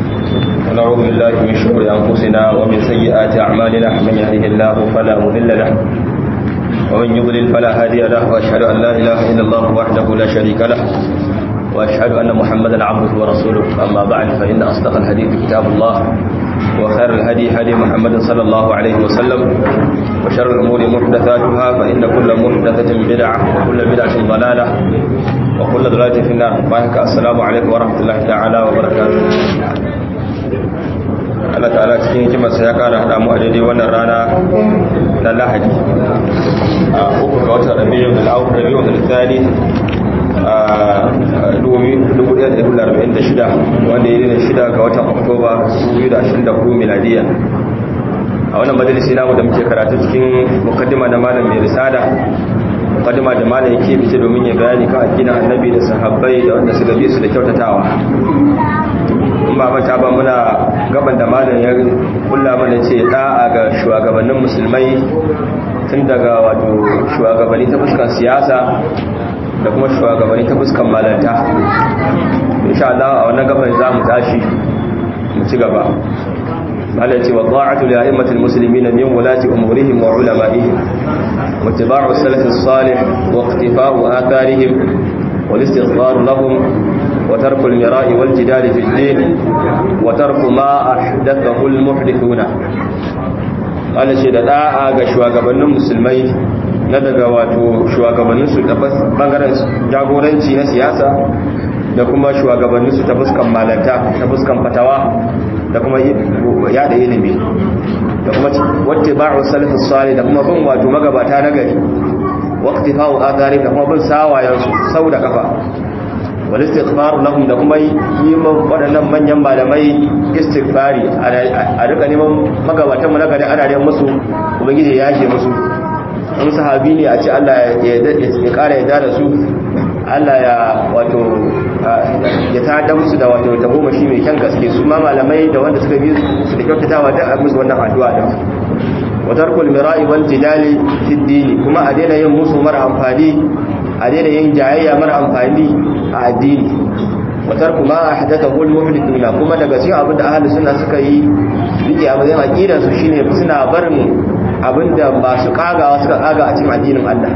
ونعوذ بالله من شرور أنفسنا ومن سيئات أعمالنا من يهده الله فلا مضل له ومن يضلل فلا هادي له وأشهد أن لا إله إلا الله وحده لا شريك له وأشهد أن محمدا عبده ورسوله أما بعد فإن أصدق الحديث كتاب الله وخير الهدي هدي محمد صلى الله عليه وسلم وشر الأمور محدثاتها فإن كل محدثة بدعة وكل بدعة ضلالة وكل ضلالة في النار بارك السلام عليكم ورحمة الله تعالى وبركاته Allah ta'ala cikin hikimarsa ya kara hada mu a daidai wannan rana na Lahadi a uku ga watan Rabiul Awwal Rabiul Thani a 1446 wanda ya yi shida ga watan Oktoba 2024 miladiya a wannan majalisi namu da muke karatu cikin mukaddima na malam mai risala mukaddima da malam yake bice domin ya bayani kan addinin annabi da sahabbai da wanda suka bi su da kyautatawa in ba mata ba muna gaban da malam ya kulla mana ce da'a ga shugabannin musulmai tun daga wato shugabanni ta fuskar siyasa da kuma shugabanni ta fuskar malanta insha Allah a wannan gaban za mu tashi mu ci gaba malam ce wa ta'atu li a'immatil muslimin min wulati umurihim wa ulama'ihim wa ittiba'u salaf as-salih wa iqtifa'u atharihim wal istighfar lahum وترك المراء والجدال في الدين وترك ما أحدثه المحدثون قال شيء da da'a ga shugabannin musulmai na daga wato shugabannin su ta bangaren jagoranci na siyasa da kuma shugabannin su ta fuskan malanta ta fuskan fatawa da kuma yada ilimi da kuma wacce ba'u salafus salih da kuma bin wato magabata na gari waqtifa'u athari da kuma bin sawayen su sau da kafa wal istighfar lahum da kuma yi waɗannan manyan malamai istighfari a duka neman magabatan mu na gari ana neman musu ubangiji ya yashe musu in sahabi ne a ce Allah ya ƙara ya da su Allah ya wato ya tada musu da wato ta goma shi mai kyan gaske su ma malamai da wanda suka bi su da kyautatawa da musu wannan addu'a da wa tarkul mira'i wal jidali fi dini kuma a daina yin musu mara amfani a daina yin jayayya mara amfani a addini watar kuma a hadata hul muhliduna kuma daga cikin abin da ahlus sunna suka yi rike a matsayin aqidar su shine suna barin abin da ba su kagawa suka kaga a cikin addinin Allah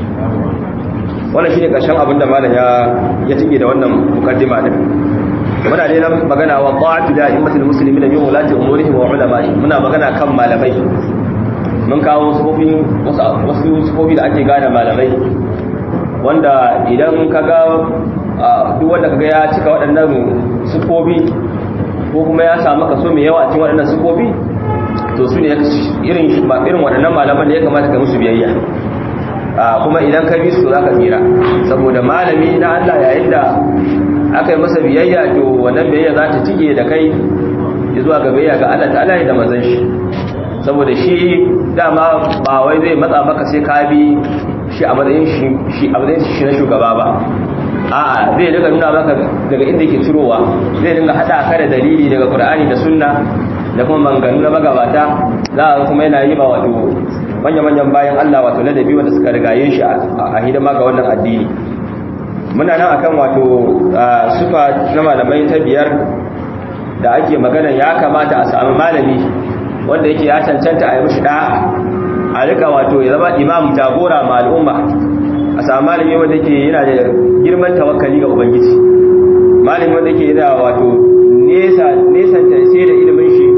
wannan shine karshen abin da malam ya ya tike da wannan mukaddima din muna dai nan magana wa ta'atu da immatul muslimin min ulati umurihim wa ulama'i muna magana kan malamai mun kawo wasu wasu sufofi da ake gane malamai wanda idan kaga duk wanda kaga ya cika waɗannan sufofi ko kuma ya samu kaso mai yawa a cikin waɗannan sufofi to su ne irin irin waɗannan malaman da ya kamata ka musu biyayya kuma idan ka bi su za ka tsira saboda malami na Allah yayin da aka yi masa biyayya to wannan biyayya za ta tige da kai zuwa ga biyayya ga Allah ta'ala da manzon shi saboda shi dama ba wai zai matsa maka sai ka bi shi a matsayin shi a matsayin shi na shugaba ba a'a zai daga nuna maka daga inda yake cirowa zai dinga hada ka da dalili daga Qur'ani da Sunna da kuma manganu na magabata za a kuma yana yi ma wato manya-manyan bayan Allah wato ladabi wanda suka rigaye shi a hidima ga wannan addini muna nan akan wato sufa na malamai ta biyar da ake magana ya kamata a samu malami wanda yake ya cancanta a yi mishi da'a a rika wato ya zama imam jagora ma al'umma a samu malami wanda yake yana da girman tawakkali ga ubangiji malami wanda yake yana wato nesa nesa ta sai da ilimin shi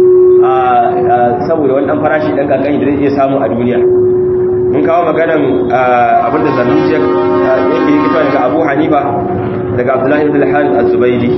a saboda wani dan farashi dan kankani da zai iya samu a duniya mun kawo maganan abinda zannuci yake rikita daga abu hanifa daga abdullahi ibn al-harith az-zubaydi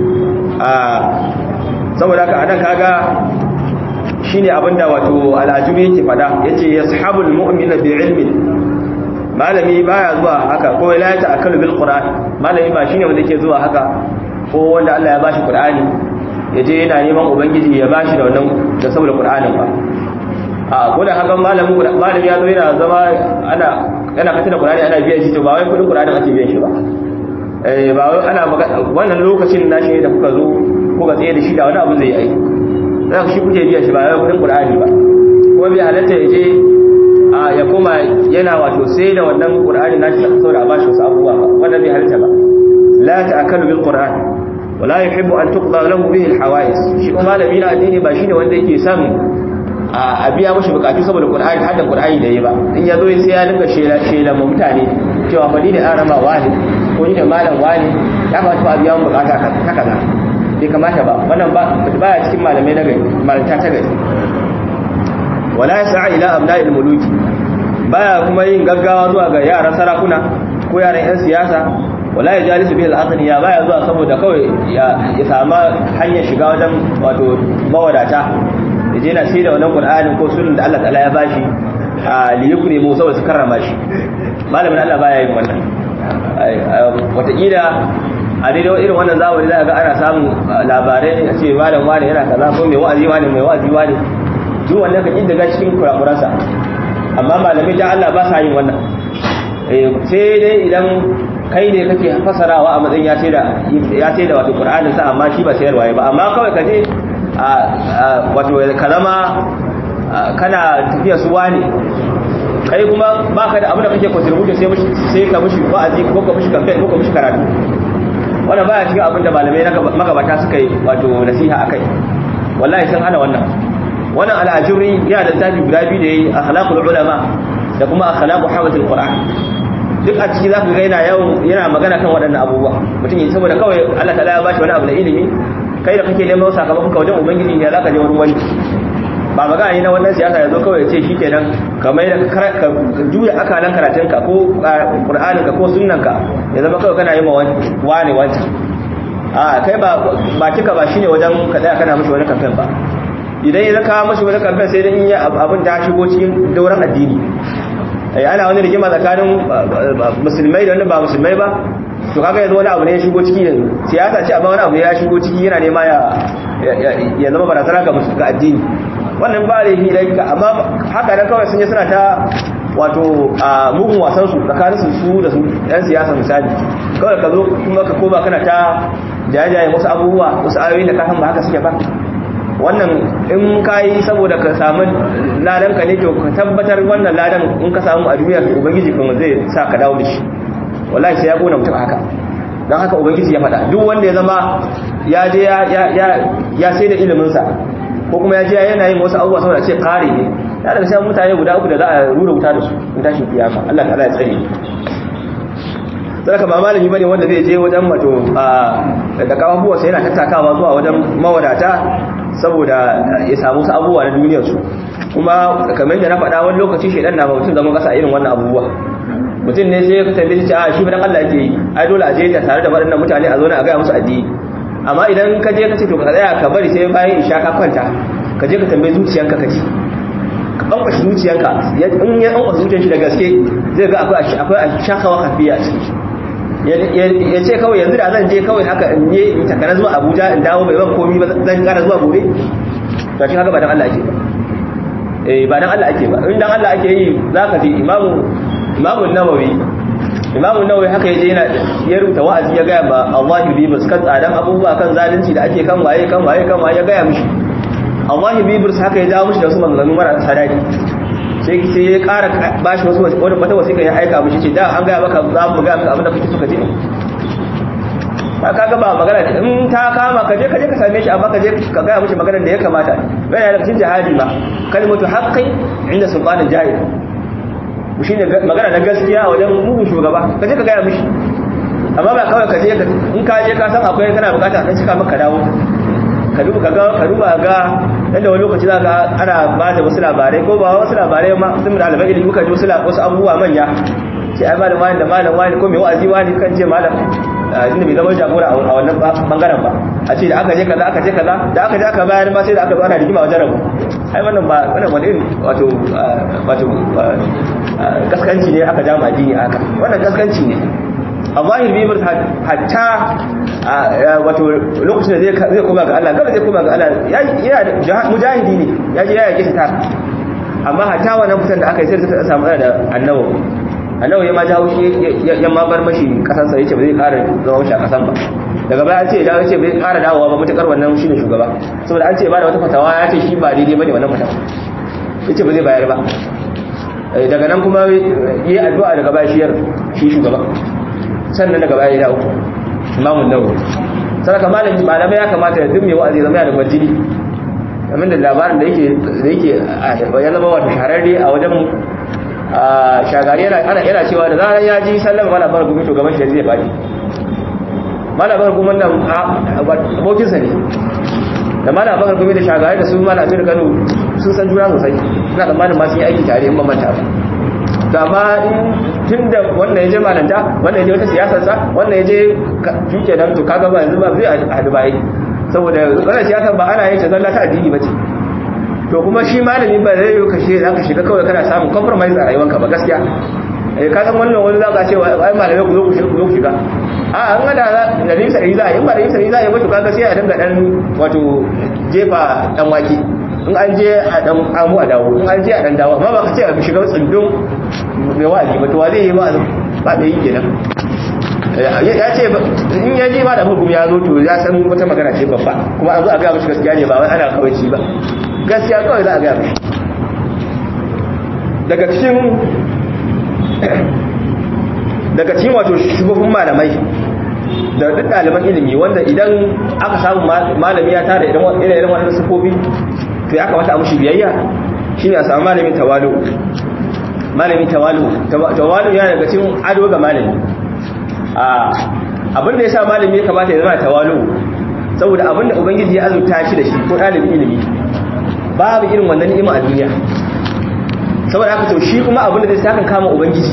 saboda haka anan kaga shine abinda wato al'ajubi yake fada yace yashabul mu'mina bi ilmin malami baya zuwa haka ko la ta'akkalu bil qur'an malami ba shine wanda yake zuwa haka ko wanda Allah ya bashi qur'ani yaje yana neman ubangiji ya bashi da wannan da saboda qur'anin ba a ko da haka malamin malami ya zo yana zama ana yana katina qur'ani ana biyan shi to ba wai kudin qur'anin ake biyan shi ba eh ba wai ana wannan lokacin nashi da kuka zo kuka tsaye da shi da wani abu zai yi za ku shi kuke biya shi ba yau kudin qur'ani ba kuma bai halatta ya je a ya koma yana wato sai da wannan qur'ani na shi saboda a bashi wasu abubuwa ba wannan bai halatta ba la ta'akalu bil qur'an wala yuhibbu an tuqda lahu bihi alhawais shi kuma malami na addini ba shine wanda yake son a biya mashi bukatu saboda qur'ani hadda qur'ani da yi ba in yazo sai ya dinga shela shela ma mutane cewa fa ni ne arama wani ko ni ne malam wani ya ba ta biya mun bukata ta kaza bai kamata ba wannan ba baya cikin malamai na gari malanta ta gari wala yas'a ila abna'il muluki baya kuma yin gaggawa zuwa ga yaran sarakuna ko yaran yan siyasa wala ya jalisu bil aghniya baya zuwa saboda kawai ya sama hanyar shiga wajen wato mawadata yaje na sai da wannan qur'anin ko sunan da Allah ta'ala ya bashi a liyukri mu saboda su karrama shi malamin Allah baya yin wannan wataƙila a daidai irin wannan zamani za ga ana samun labarai a ce malam wani yana kaza ko mai wa'azi wani mai wa'azi wani duk wannan kan inda ga cikin kurakuransa amma malamai da Allah ba sa yin wannan sai dai idan kai ne kake fasarawa a matsayin ya ce da ya ce da wato Qur'anin sa amma shi ba sayarwa ba amma kawai kaje wato ka zama kana tafiya su wani kai kuma baka da abin da kake contribute sai sai ka mishi wa'azi ko ka mishi campaign ko ka mishi karatu wannan baya cikin abin da malamai na magabata suka yi wato nasiha akai wallahi sun hana wannan wannan al'ajuri yana da tafi guda biyu da yayi akhlaqul ulama da kuma akhlaqu hamatul qur'an duk a ciki zaka ga yana yawan yana magana kan waɗannan abubuwa mutum yi saboda kawai Allah ta'ala ya bashi wani abu na ilimi kai da kake neman sakamakon ka wajen ubangiji ya zaka je wani wani ba magana ne na wannan siyasa yazo kawai ya ce shikenan kamar da ka juya akalan karatun ka ko qur'anin ka ko sunnan ka ya zama kawai kana yi ma wani wancan a kai ba ba kika ba shine wajen ka tsaya kana mishi wani kamfen ba idan ya zaka mashi wani kamfen sai dan yi abin ta shigo cikin dauran addini ana wani rigima tsakanin musulmai da wanda ba musulmai ba to kaga yanzu wani abu ne ya shigo ciki yanzu siyasa ce amma wani abu ya shigo ciki yana nema ya ya zama barazana ga ga addini wannan ba da yi da amma haka da kawai sun yi suna ta wato a mugun wasan su tsakanin su su da su yan siyasa misali kawai ka zo kuma ka koma kana ta jajaye wasu abubuwa wasu ayoyi da ka san ba haka suke ba wannan in ka yi saboda ka samu ladan ka ne to ka tabbatar wannan ladan in ka samu a duniya ka ubangiji kuma zai sa ka dawo da shi wallahi sai ya kona mutum haka don haka ubangiji ya faɗa duk wanda ya zama ya je ya sai da iliminsa ko kuma ya je yana yin wasu abubuwa saboda ce kare ne ya daga sai mutane guda uku da za a rura wuta da su in tashin kiyama Allah ta'ala ya tsare sadaka ba malami bane wanda zai je wajen mato da kafafuwa sai yana tattakawa zuwa wajen mawadata saboda ya samu su abubuwa na duniyar su kuma kamar yadda na faɗa wani lokaci shedan na mutum zaman kasa irin wannan abubuwa mutum ne sai ka tambaye shi a shi fa dan Allah yake yi ai dole a je ta tare da waɗannan mutane a zo ne a ga musu addini amma idan ka je ka ce to ka tsaya ka bari sai bayan isha ka kwanta ka je ka tambaye zuciyanka ka ci ka bankwashe zuciyanka in ya bankwashe zuciyar shi da gaske zai ga akwai akwai shakawa kafiya a ciki ya ce kawai yanzu da zan je kawai haka in je in takana zuwa abuja in dawo bai ban komi ba zan kara zuwa gobe to shi haka ba dan Allah ake ba eh ba dan Allah ake ba in dan Allah ake yi zaka ji imamu imamu nawawi imamu nawawi haka yaje yana ya rubuta wa'azi ya gaya ba Allah bibus kan tsadan abubuwa kan zalunci da ake kan waye kan waye kan waye ya gaya mishi Allah bibus haka ya jawo mishi da wasu maganganu mara sadaki sai sai ya ƙara bashi wasu wata wasiƙa ya aika mishi ce da an gaya maka za mu gaya maka abin da kake so ka ji ba ka ga ba magana in ta kama ka je ka je ka same shi amma ka je ka gaya mishi maganar da ya kamata bai da cikin jihadi ba kalmatu haqqi inda sultanin jahil shi ne magana na gaskiya a wajen mugun shugaba ka je ka gaya mishi amma ba kawai ka je in ka je ka san akwai kana bukata dan cika maka dawo ka duba ka ga ka duba ga dan da wani lokaci za ka ana ba da wasu labarai ko ba wasu labarai ma sun da albai ilimi ka ji wasu wasu abubuwa manya sai ai malam wani da malam wani ko mai wa'azi wani kan ce malam inda bai zama jagora a wannan bangaren ba a ce da aka je kaza aka je kaza da aka je aka bayar ba sai da aka zo ana rigima wajen rabu ai wannan ba wannan wani irin wato wato kaskanci ne aka jama addini haka wannan kaskanci ne a zahir bibir hatta wato lokacin da zai koma ga Allah gaba zai koma ga Allah yana mujahidi ne ya ji ya yake ta amma hatta wannan fitan da aka yi sai ta samu da annabawa annabi ya ma jawo shi ya ma bar mashi kasansa yace ba zai ƙara zama shi a kasan ba daga baya ce ya ce bai ƙara dawowa ba mutakar wannan shine shugaba saboda an ce ba da wata fatawa ya ce shi ba daidai bane wannan fatawa yace ba zai bayar ba daga nan kuma yi addu'a daga baya shiyar shi shugaba sannan daga baya ya dawo imamun nawawi saraka malami malamai ya kamata duk mai wa'azi zama da gwarjini kamar da labarin da yake da yake ya zama wato shahararre a wajen shagari yana ana yana cewa da zarar ya ji sallama mala bar gumi to gaban shi zai faɗi mala bar gumi nan abokinsa ne da mala bar gumi da shagari da su mala amir kano sun san juna sosai ina tsammanin ma sun yi aiki tare in ba manta ba da ma tun da wannan ya je malanta wannan ya je wata siyasarsa wannan ya je juke nan to kaga ba yanzu ba zai haɗu ba yi saboda wannan siyasar ba ana yin ta zalla ta addini ba ce to kuma shi malami ba zai yi kashe za ka shiga kawai kana samun compromise a rayuwanka ba gaskiya eh ka san wannan wani za ka ce ai malamai ku zo ku shiga ku shiga a an ga da da rin sai za a yi ba da rin sai za a yi wato kaga sai a dinga dan wato jefa dan wake in an je a dan amu a dawo in an je a dan dawo amma ba ka ce a shiga tsundun mai wa'azi ba to wa zai yi ba ba da yi kenan ya ce in ya ji ba da hukum ya zo to ya san wata magana ce babba kuma an zo a ga mishi gaskiya ne ba wai ana kawai ci ba gaskiya kawai za a gaya mai daga cikin daga cikin wato shugabin malamai da duk ɗaliban ilimi wanda idan aka samu malami ya tara idan irin wannan sufofi to ya kamata a mushi biyayya shine a samu malamin tawalu malamin tawalu tawalu yana daga cikin ado ga malami a abinda ya sa malami ya kamata ya zama tawalu saboda abinda ubangiji ya azurta shi da shi ko ɗalibin ilimi babu irin wannan ni'ima a duniya saboda haka to shi kuma abin da zai sakan kama ubangiji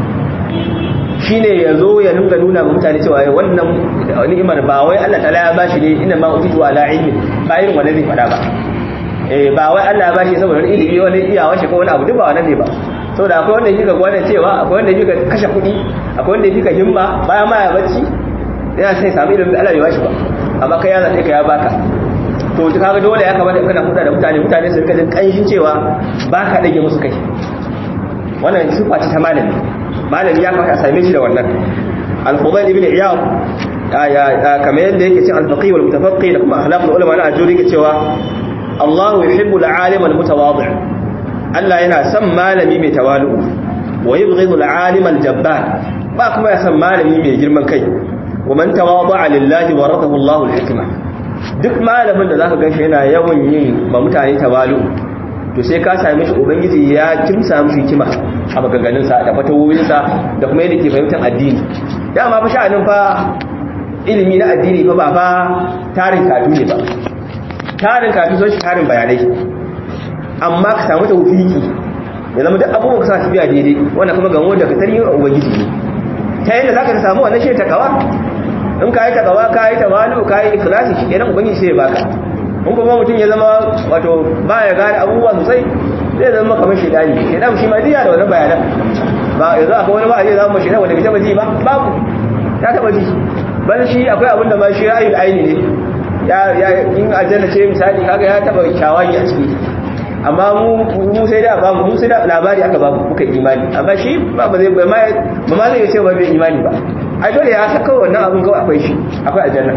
shine ya zo ya nuna nuna ga mutane cewa wannan ni'imar ba wai Allah ta'ala ya bashi ne inna ma utitu ala ilmi ba irin wannan zai fada ba eh ba wai Allah ya bashi saboda wani ilimi wani iyawa shi ko wani abu duk ba wannan ne ba saboda akwai wanda yake ga gwanin cewa akwai wanda yake kashe kuɗi akwai wanda yake himma baya ma ya bacci yana sai samu ilimin da Allah ya bashi ba amma kai ya zaɓe ka ya baka to ta kaga dole ya kamata kana huda da mutane mutane su rika jin kanshin cewa ba ka dage musu kai wannan sifa ce ta malami malami ya kamata a same shi da wannan al-fudayl ibn iyad kamar yadda yake cin al-faqih wal mutafaqqih da kuma akhlaqul ulama na ajuri yake cewa Allah yuhibbu al-alim al-mutawadi' Allah yana son malami mai tawalu wa yubghidu al-alim al-jabbar ba kuma ya son malami mai girman kai wa man tawada'a lillahi warathahu Allahu al-hikma duk malamin da zaka ganshi yana yawan yin ba mutane tawalu to sai ka same shi ubangiji ya kimsa mishi hikima a maganganun sa da fatawoyin sa da kuma yadda ke fahimtar addini dama fa sha'anin fa ilimi na addini fa ba fa tarin katu ne ba tarin katu sun shi tarin bayanai amma ka samu tawfiki ya zama duk abubuwan ka sa tafiya daidai wannan kuma gamo da ka tarihin ubangiji ne ta yadda zaka samu wannan shi takawa in ka yi takawa ka yi tawalu ka yi ikhlasi shi kenan ubangiji sai ya baka in kuma mutum ya zama wato ba ya gane abubuwa sosai zai zama kamar shedani shedan shi ma diya da wannan bayanan ba yanzu akwai wani ba zai zama shedan wanda bai taba ji ba babu ya taba ji bal shi akwai abin da ma shi ra'ayin aini ne ya ya in aljanna ce misali kaga ya taba shawagi a ciki amma mu mu sai da ba mu sai da labari aka ba mu muka imani amma shi ba ba zai ba ma zai ce ba bai imani ba ai dole ya saka wannan abin kawai akwai shi akwai aljanna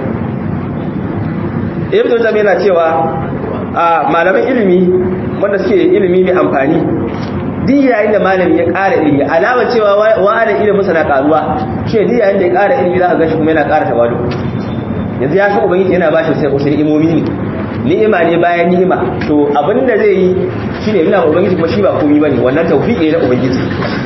ibnu zam yana cewa a malaman ilimi wanda suke ilimi mai amfani duk yayin da malami ya ƙara ilimi alama cewa wa'ada ilimin sa na karuwa shi duk yayin da ya ƙara ilimi za ka ga shi kuma yana ƙara tawadu yanzu ya san ubangiji yana bashi sai kusa imomi ne ni'ima ne bayan ni'ima to abinda zai yi shine yana ubangiji kuma shi ba komai bane wannan tawfiqi ne na ubangiji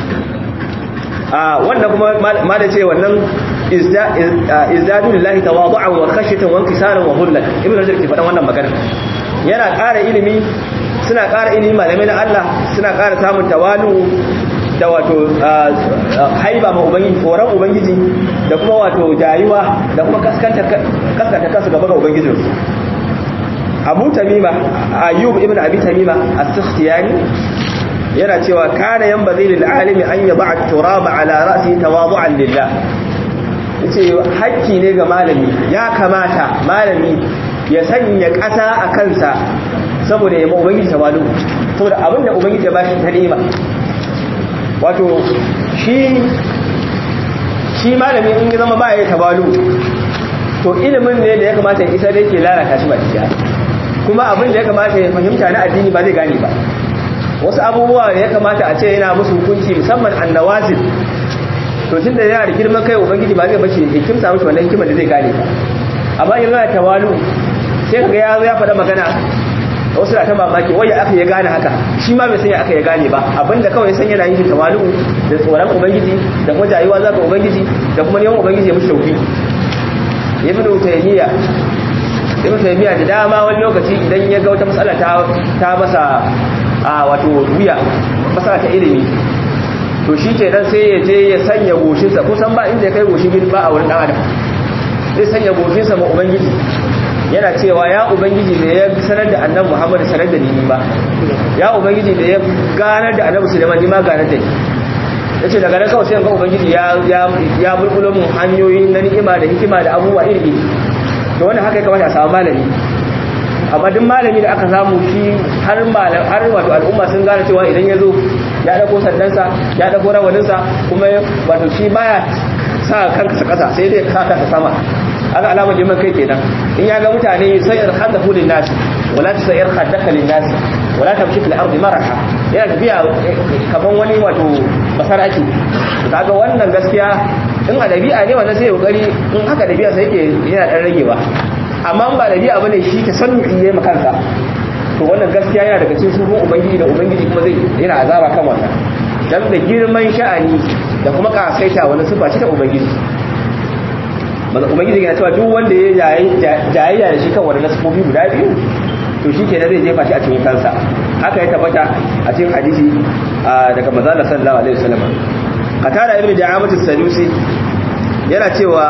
a wannan kuma ma da ce wannan izdadu lillahi tawadu'an wa khashyatan wa inkisaran wa hullan ibnu rajab ke faɗan wannan magana yana ƙara ilimi suna ƙara ilimi malamai na Allah suna ƙara samun tawalu da wato haiba ma ubangiji tsoron ubangiji da kuma wato jayuwa da kuma kaskanta kaskanta kansu gaba ga ubangijinsu abu tamima ayyub ibn abi tamima as-sakhtiyani yana cewa kana yanbaghi lil alimi an yad'a turaba ala ra'si tawadu'an lillah yace hakki ne ga malami ya kamata malami ya sanya ƙasa a kansa saboda ya ubangiji tawadu saboda abinda ubangiji ya bashi ta ni'ima wato shi shi malami in ya zama ba ya tawadu to ilimin ne da ya kamata ya isa da yake lalata shi ba ciya kuma abin da ya kamata ya fahimta na addini ba zai gane ba wasu abubuwa da ya kamata a ce yana musu hukunci musamman annawazil to tun da yana da girman kai ubangiji ba zai bace hikimta mushi wannan hikimar da zai gane ba amma yanzu yana tawalu sai kaga ya zo ya faɗa magana wasu na ta mamaki wai ya aka ya gane haka shi ma bai san ya aka ya gane ba abinda kawai san yana yin tawalu da tsoron ubangiji da kuma jayuwa zaka ubangiji da kuma neman ubangiji ya mushi tauki ibnu taymiya ibnu taymiya da dama wani lokaci idan ya ga wata matsala ta ta masa a wato wuya matsala ta ilimi to shi ke nan sai ya je ya sanya goshinsa kusan ba inda ya kai goshin gini ba a wurin ɗan adam zai sanya goshinsa ma ubangiji yana cewa ya ubangiji da ya sanar da annan muhammad sanar da ni ba ya ubangiji da ya ganar da annabi suleiman ni ma ganar da ni ya ce daga nan kawai sai ga ubangiji ya bulbulo mun hanyoyin na ni'ima da hikima da abubuwa iri iri to wannan haka ya kamata a samu malami amma duk malami da aka samu shi har malam har wato al'umma sun gane cewa idan ya zo ya dauko sandansa ya dauko rawaninsa kuma wato shi baya sa kanka sa kasa sai dai ka kanka sama aka alamar liman kai kenan in ya ga mutane sayar khadahu lin nas wala tasayir khadaka lin nas wala tamshi fil ardi maraha yana tafiya kaman wani wato basaraki kaga wannan gaskiya in a dabi'a ne wannan sai kokari in haka dabi'a sai yake yana dan ragewa amma ba dabi'a bane shi ta sannu yayi makansa to wannan gaskiya yana daga cikin sufin ubangiji da ubangiji kuma zai yana azaba kan wannan dan da girman sha'ani da kuma kasaita wani sifa ce ta ubangiji maza ubangiji yana cewa duk wanda ya jayayya da shi kan wani nasifofi guda biyu to shi ke zai jefa shi a cikin kansa haka ya tabbata a cikin hadisi daga maza da sallallahu alaihi wasallam qatada ibnu da'amatu sadusi yana cewa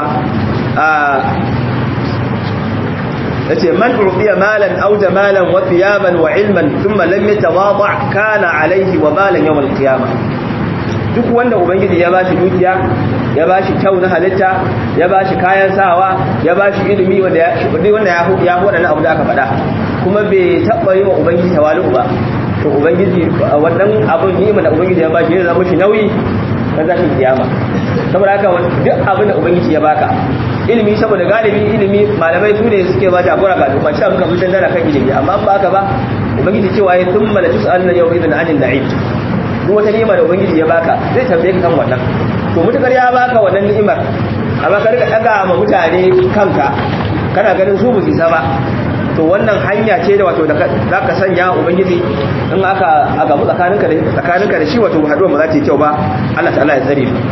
yace man urdiya malan aw jamalan wa thiyaban wa ilman thumma lam yatawada kana alayhi wa balan yawm al-qiyamah duk wanda ubangiji ya bashi dukiya ya bashi kyau na halitta ya bashi kayan sawa ya bashi ilimi wanda ya wanda ya ya wadannan abu da aka faɗa kuma bai taba yi wa ubangiji tawalu ba to ubangiji wannan abun ni'ima da ubangiji ya bashi ya zama shi nauyi na zashin kiyama saboda haka duk abin da ubangiji ya baka ilimi saboda galibi ilimi malamai su ne suke ba jagora ga dukkan sha muka fitan dana kan ilimi amma ba haka ba ubangiji cewa ya thumma la tus'aluna yawma idhin 'anil na'im duk wata ni'ima da ubangiji ya baka zai tambaye ka kan wannan to mutukar ya baka wannan ni'imar amma ka rika daga ma mutane kanka kana ganin su busi ba to wannan hanya ce da wato da zaka sanya ubangiji in aka aka mu tsakaninka da tsakaninka da shi wato haduwa ba za ta yi kyau ba Allah ta'ala ya tsare mu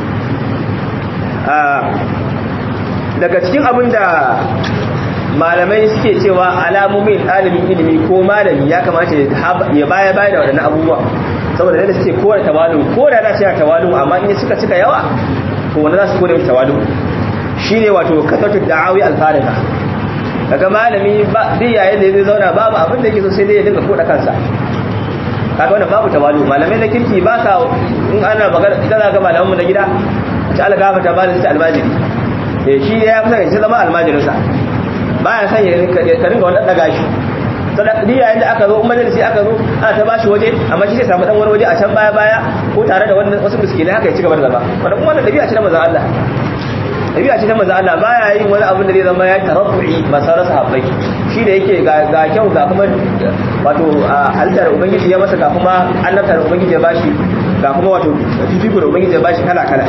daga cikin abin da malamai suke cewa alamomin ɗalibin ilimi ko malami ya kamata ya baya baya da waɗannan abubuwa saboda da suke kore tawalu ko da za su yi tawalu amma in suka cika yawa to wanda za su kore tawalu shine wato kasatu da'awi alfarika daga malami ba duk yayin da zai zauna babu abin da yake so sai dai ya dinga koda kansa kaga wannan babu tawalu malamai na kirki ba sa in ana magana ita za ga malaman mu na gida ta algafa ta bada sai almajiri eh shi ya fi sai zama almajirin sa baya san ya ka ringa wannan daga shi sadaqi yayin da aka zo in majalisi aka zo ana ta bashi waje amma shi sai samu dan wani waje a can baya baya ko tare da wannan wasu miskinai haka ya ci gaba da zama wannan kuma wannan dabi'a ce na manzon Allah dabi'a ce ta manzon Allah baya yin wani abin da zai zama ya tarabbu'i masara sahabbai shi da yake ga kyau ga kuma wato halittar ubangiji ya masa ga kuma annabtar ubangiji ya bashi ga kuma wato fifiko da ubangiji ya bashi kala kala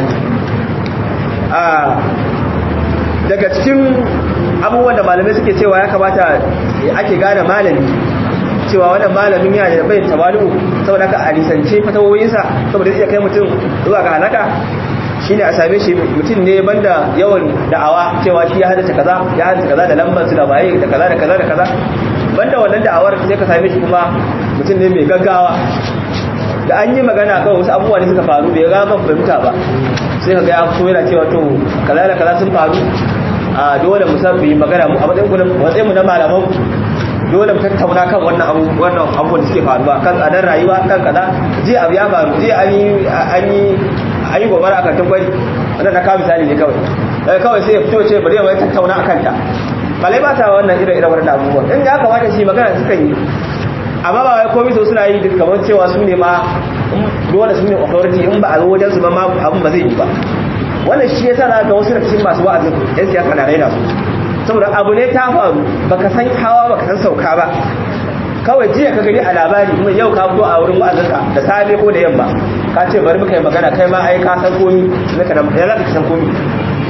daga cikin abubuwan da malamai suke cewa ya kamata ake gane malami cewa wannan malamin yana da bai tawalu saboda ka a nisance fatawoyinsa saboda zai kai mutum zuwa ga halaka shine a same shi mutum ne banda yawan da'awa cewa shi ya hadace kaza ya hadace kaza da lambar su da baye da kaza da kaza da kaza banda wannan da'awar sai ka same shi kuma mutum ne mai gaggawa da an yi magana kawai wasu abubuwa ne suka faru bai ga ban fahimta ba sai ka ga ya fito yana cewa to kaza da kaza sun faru a dole mu san yi magana mu a matsayin ku matsayin mu na malaman dole mu tattauna kan wannan abu wannan abubuwan da suke faruwa kan tsadar rayuwa kan kaza je abu ya faru je an yi an yi an yi gobara akan tabbari wannan na kawo misali ne kawai daga kawai sai ya fito ce bari mu tattauna akan ta balai ba ta wannan irin irin wannan abubuwan in ya kamata shi magana suka yi amma ba wai komai so suna yi duk kamar cewa su ne ma dole su ne authority in ba a zo wajen su ba ma abun ba zai yi ba wannan shi yasa na ga wasu da cikin masu wa'azin yan siyasa na raina su saboda abu ne ta faru baka san hawa baka san sauka ba kawai jiya ka gani a labari kuma yau ka fito a wurin wa'azinka da safe ko da yamma ka ce bari muka yi magana kai ma ai ka san komi naka da ya zaka san komi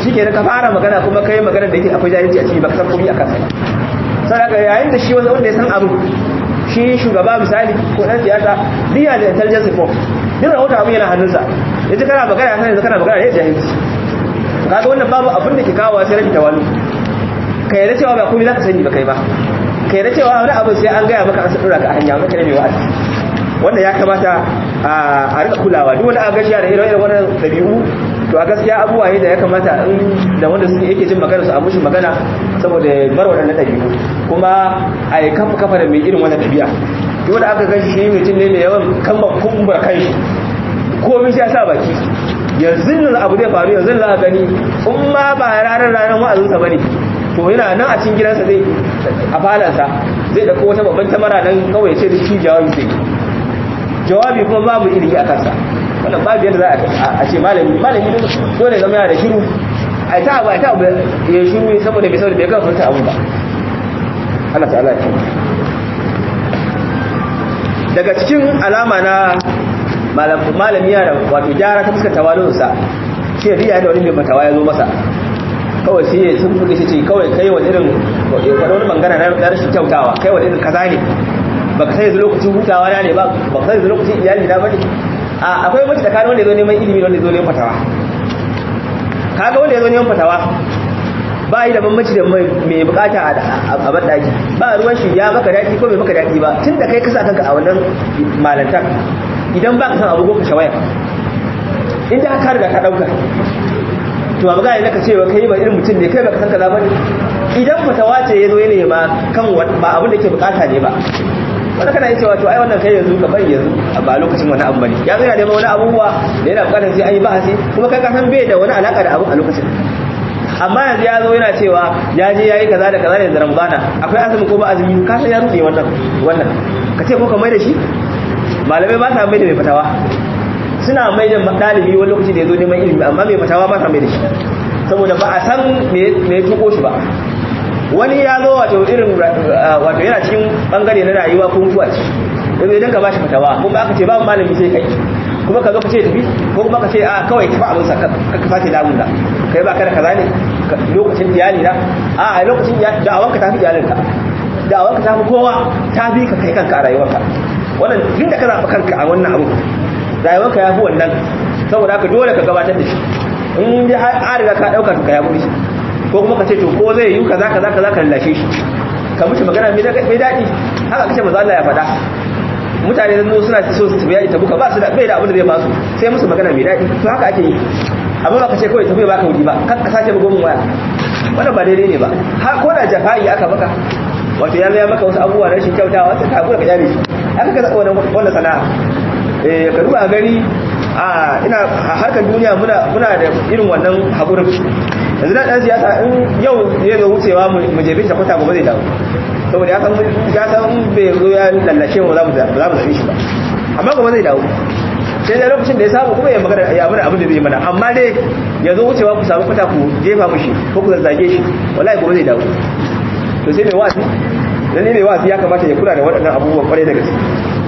shikenan ka fara magana kuma kai magana da yake akwai jahilci a ciki baka san komai akan sa saboda yayin da shi wanda wanda ya san abu shi shugaba misali ko dan siyasa biya da intelligence report duk rahoton abu yana hannunsa yaji kana magana ya san yanzu kana magana ne jahilci kaga wannan babu abin da ke kawo sai rashin tawalu kai da cewa ba komai zaka sani ba kai ba kai da cewa wani abu sai an gaya maka an sadura ka a hanya maka ne mai wa'azi wannan ya kamata a rika kulawa duk wani agashi da irin irin wannan dabi'u to a gaskiya abubuwa ne da ya kamata in da wanda suke yake jin magana su a mushi magana saboda bar waɗannan dabi'u kuma a yi kafa kafa da mai irin wannan dabi'a duk wanda aka gashi shi mutum ne mai yawan kamba kumbura kai komai sai ya sa baki yanzu nan abu zai faru yanzu za a gani in ma ba ranar ranar wa'azinsa bane to yana nan a cikin gidansa zai a falansa zai dauko wata babban tamara nan kawai ya ce da shi jawabi sai jawabi kuma babu ilimi a kansa wannan babu yadda za a ce malami malami dole zama yana da shiru a ta abu a ta abu ya shiru saboda bai saboda bai kan furta abu ba Allah ta'ala ya daga cikin alama na malami yana wato gyara ta fuskar tawalinsa shi ne riya da wani mai fatawa ya zo masa kawai sai ya sun fuka shi ce kawai kai wani irin faɗa wani bangaren na rashin kyautawa kai wani irin kaza ne baka sai yanzu lokacin hutawa na ne ba baka sai yanzu lokacin iyali na bane a akwai mace tsakanin wanda ya zo neman ilimi da wanda ya zo neman fatawa kaga wanda ya zo neman fatawa ba yi da bambanci da mai bukata a banɗaki ba ruwan shi ya maka daɗi ko bai maka daɗi ba tun da kai kasa kanka a wannan malantar idan ba ka san abu ka shawaya in da ka riga ka ɗauka to abu gane naka cewa kai ba irin mutum ne kai baka san kaza bane idan fatawa ce yazo yana ma kan ba abin da ke bukata ne ba wanda kana yi cewa to ai wannan kai yanzu ka bari yanzu ba lokacin wani abu bane ya zo yana neman wani abubuwa da yana bukatar sai an yi bahasi kuma kai ka san bai da wani alaka da abu a lokacin amma yanzu ya zo yana cewa ya je ya yi kaza da kaza da ramadana akwai azumi ko ba azumi ka san ya rufe wannan wannan ka ce ko ka mai da shi malamai ba sa mai da mai fatawa suna mai da ɗalibi wani lokaci da ya zo neman ilimi amma mai fatawa ba sa mai da shi saboda ba a san me tuko shi ba wani ya zo wato irin wato yana cikin bangare na rayuwa ko mutuwa ce yanzu idan ka ba shi fatawa kuma aka ce ba malami sai kai kuma ka zo ka ce tafi ko kuma ka ce a kawai tafi abin sa ka sake damun da kai ba kada kaza ne lokacin iyali na a a lokacin da'awanka ta fi iyalinka da'awanka ta fi kowa ta fi ka kai kanka a rayuwarka wannan duk da ka zaɓa kanka a wannan abu rayuwarka ya fi wannan saboda haka dole ka gabatar da shi in ji har riga ka ɗauka ka ya kuɗi ko kuma ka ce to ko zai yi kaza kaza kaza ka lallashe shi ka mishi magana mai daɗi haka kace maza Allah ya faɗa mutane zan suna so su tafiya ita buka ba su da bai da abin da zai basu sai musu magana mai daɗi to haka ake yi amma ba ka ce kawai tafiya baka wuri ba kan ka sace bugun waya wannan ba daidai ne ba har ko da jafa'i aka maka wato ya ya maka wasu abubuwa na rashin kyautawa sai ka hakura ka jare shi aka ka zaɓa wannan sana'a eh ka duba gani a ina harkar duniya muna muna da irin wannan haƙurin yanzu na ɗan siyasa in yau ya zo wucewa mu jefe shi kwata gobe zai dawo saboda ya san ya san bai zo ya lallashe mu za mu zaɓe shi ba amma gobe zai dawo sai da lokacin da ya samu kuma ya magana ya mana abin da zai mana amma dai ya zo wucewa ku samu kwata ku jefa mushi ko ku zazzage shi wallahi gobe zai dawo to sai mai wasi dan ne mai wasi ya kamata ya kula da waɗannan abubuwan kwarai da gaske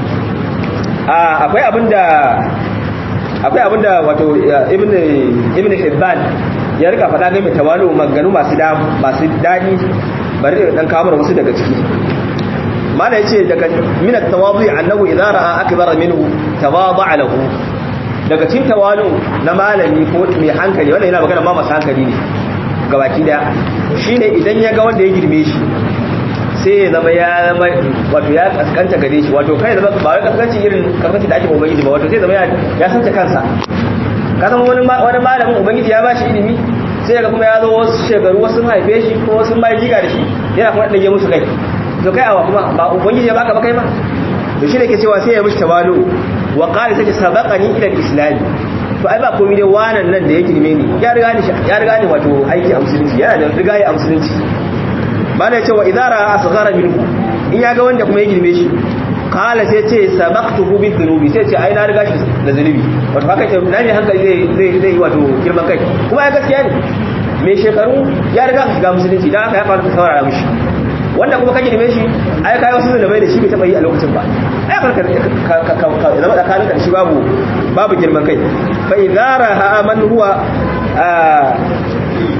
akwai abin da akwai abinda wato ibn ibn hibban ya rika faɗa game tawalu maganu masu da masu dadi bari da dan kawo wasu daga ciki mana yace daga min at-tawadhi annahu idza ra'a akbara minhu tawada'a lahu daga cikin tawalu na malami ko mai hankali wannan yana magana ma masu hankali ne gabaki daya shine idan ya ga wanda ya girme shi sai ya zama ya zama wato ya kaskanta gare shi wato kai zama ba wai kaskanci irin kaskanci da ake ubangiji ba wato sai zama ya santa kansa ka san wani wani malamin ubangiji ya bashi ilimi sai ga kuma ya zo wasu shekaru wasu haife shi ko wasu mai jiga da shi yana kuma dage musu kai to kai awa kuma ba ubangiji ya baka ba kai ba to shi ne ke cewa sai ya mishi tawalu wa qala sai sabaqani ila al-islam to ai ba komai dai wannan nan da ya girme ni ya riga ni ya riga ni wato aiki a musulunci yana da riga ya musulunci ba da cewa idara asghara minhu in ya ga wanda kuma ya girme shi kala sai ce sabaqtuhu bi dhunubi sai ce ai na riga shi da zunubi wato haka ce nan ne hankali zai zai zai wato girman kai kuma ya gaskiya ne mai shekaru ya riga shi ga musulunci dan haka ya fara saurara mishi wanda kuma ka girme shi ai kai wasu zunubai da shi bai taba yi a lokacin ba ai farka ka zama tsakanin da shi babu babu girman kai fa idara ha man huwa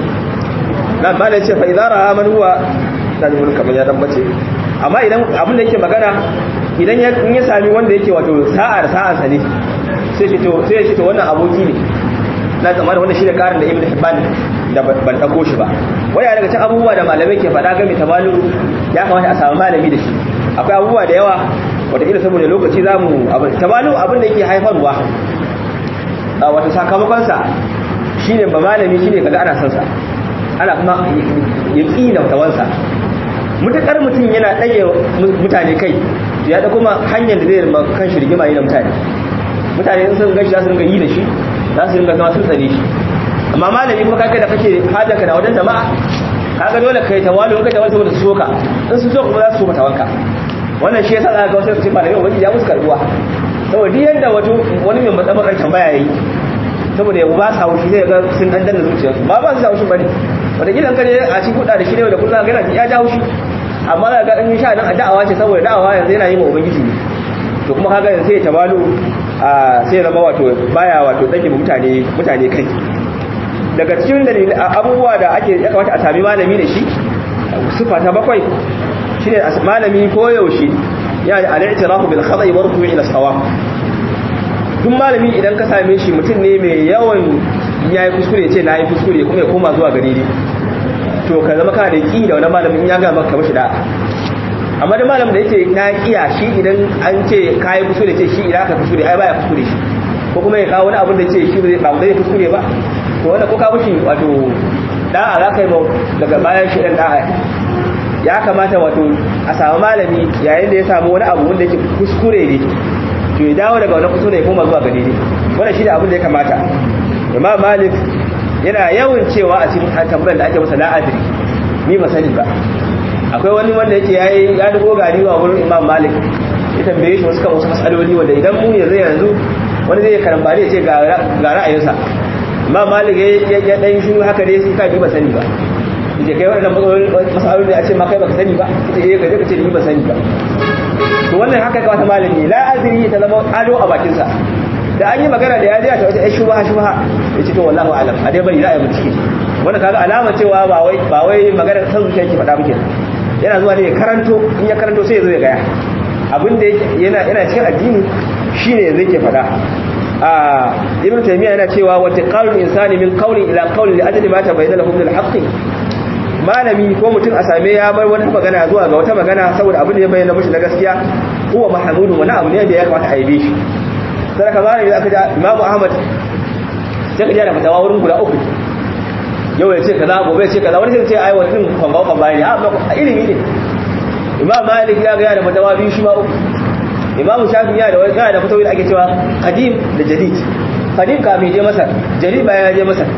na malai ce fa idza ra'a man huwa da mun kamar ya dan bace amma idan abin da yake magana idan ya in ya sami wanda yake wato sa'ar sa'ar sa ne sai shi to sai shi to wannan aboki ne na zama da wannan shi da karin da ibn hibban da ban dako shi ba waya daga cikin abubuwa da malamai ke faɗa game tabalu ya kamata a samu malami da shi akwai abubuwa da yawa wataƙila saboda lokaci za mu abin tabalu abin da yake haifarwa a wata sakamakonsa shi ne ba malami shi ne kaga ana sansa ana kuma ya ƙi da tawansa mutakar mutum yana ɗage mutane kai ya da kuma hanyar da zai rima kan shi rigima yi da mutane mutane in sun gashi za su ringa yi da shi za su ringa zama sun tsare shi amma malami kuma kaga da kake hajjaka na wajen jama'a kaga dole kai tawalu in ka tawalu saboda su soka in su soka kuma za su soka tawanka wannan shi yasa zaka ga wasu su malami wani ya musu karbuwa saboda duk yanda wato wani mai matsalar ran tambaya yayi saboda yau ba sa haushi zai ga sun dan danna zuciyarsu ba ba su sa haushi bane wanda gidan kare a cikin kuɗa da shi ne da kullum ga yana ya ja haushi amma za ga in sha nan da'awa ce saboda da'awa yanzu yana yi wa ubangiji ne to kuma kaga yanzu sai ya tabalu a sai zama wato baya wato dake mutane mutane kai daga cikin dalilin abubuwa da ake ya kamata a sami malami da shi sifa ta bakwai shine malami ko yaushe ya da al-i'tirafu bil khata'i wa ruku'i ila sawab duk malami idan ka same shi mutum ne mai yawan yayi kuskure ce na yi kuskure kuma ya koma zuwa gare ni to ka zama kana da ki da wani malamin ya ga maka mashi da amma da malamin da yake na kiya shi idan an ce kai kuskure ce shi idan ka kuskure ai baya kuskure shi ko kuma ya kawo wani abin da ce shi ba zai kuskure ba to wanda ko ka mushi wato da'a za ka yi daga bayan shi dan da'a ya kamata wato a samu malami yayin da ya samu wani abu wanda yake kuskure ne to ya dawo daga wani kuskure ya koma zuwa ga daidai wannan shi da abin da ya kamata imam malik yana yawan cewa a cikin tambayar da ake masa la'adiri ni ba sani ba akwai wani wanda yake yayi ya dubo gari wa wurin imam malik ya tambaye shi wasu kan wasu matsaloli wanda idan mu ne zai yanzu wani zai karambare ya ce ga ra'ayinsa imam malik ya dan shiru haka dai sai ka bi ba sani ba yace kai wannan matsaloli a ce ma kai baka sani ba yace eh ka je ka ce ni ba sani ba to wannan haka ka wata malami la azri ta zama ado a bakin sa da an yi magana da ya ji ta wata ai shubha shubha yace to wallahi alam a dai bari ra'ayi mutike wannan kaga alama cewa ba wai ba wai magana san zuciya yake faɗa muke yana zuwa ne ya karanto in ya karanto sai ya zo ya gaya abin da yana yana cikin addini shine yanzu yake faɗa a ibn taymiya yana cewa wa taqalul insani min qawli ila qawli li ajli ma tabayyana lahu min al-haqq malami ko mutum a same ya bar wata magana zuwa ga wata magana saboda abin da ya bayyana mishi na gaskiya huwa mahmudu wani abu ne da ya kamata a yabe shi sai ka malami aka ja imamu ahmad sai ka ji da fatawa wurin guda uku yau ya ce kaza gobe ya ce kaza wani sai ce ai wani din kwamba kwamba ne a ilimi ne imam malik ya ga da fatawa biyu shi ma uku imamu shafi ya da wani da fatawa da ake cewa qadim da jadid qadim ka mai je masar jadid bayan ya je masar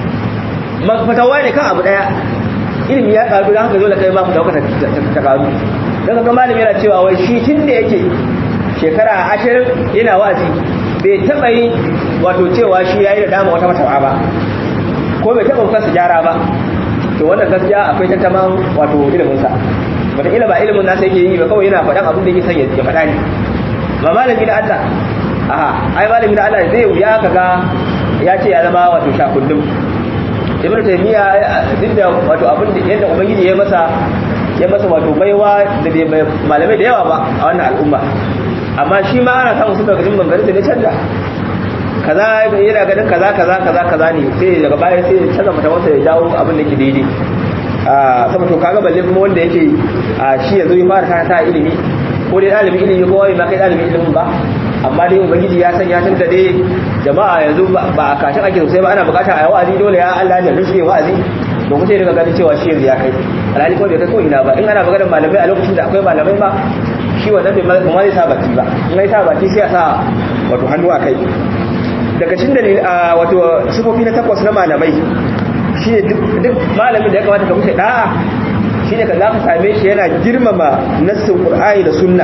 fatawa ne kan abu daya ilimi ya karu da haka dole kai ma fatawa ta karu dan ga malami yana cewa wai shi tun da yake shekara 20 yana wa'azi bai taba yi wato cewa shi yayi da dama wata fatawa ba ko bai taba kansa gyara ba to wannan gaskiya akwai tantaman wato ilimin sa wata ila ba ilimin nasa yake yi ba kawai yana faɗan abin da yake son ya faɗa ne ba malami da Allah aha ai malami da Allah zai wuya kaga ya ce ya zama wato shakullum ibnu taymiya duk da wato abin da yadda ubangiji ya masa ya masa wato baiwa da bai malamai da yawa ba a wannan al'umma amma shi ma ana samun suka gajin bangare da canja kaza yana ganin kaza kaza kaza kaza ne sai daga baya sai ya canza mata wasa ya jawo abin da ke daidai sama to kaga balle kuma wanda yake shi yanzu ya fara ta ilimi ko dai ɗalibin ilimi ko wani ma kai ɗalibin ilimin ba amma dai ubangiji ya sanya tun da dai jama'a yanzu ba a kashin ake sosai ba ana bukata a yi wa'azi dole ya Allah ya rushe wa'azi to kuma sai daga ganin cewa shi yanzu ya kai alhali ko bai kai ko ina ba in ana maganar malamai a lokacin da akwai malamai ba shi wannan bai kuma zai sa baki ba in ya sa baki sai ya sa wato hannu a kai daga cikin dalil wato sifofi na takwas na malamai shine duk malamin da ya kamata ka mushi da'a shine ka za ka same shi yana girmama nassin qur'ani da sunna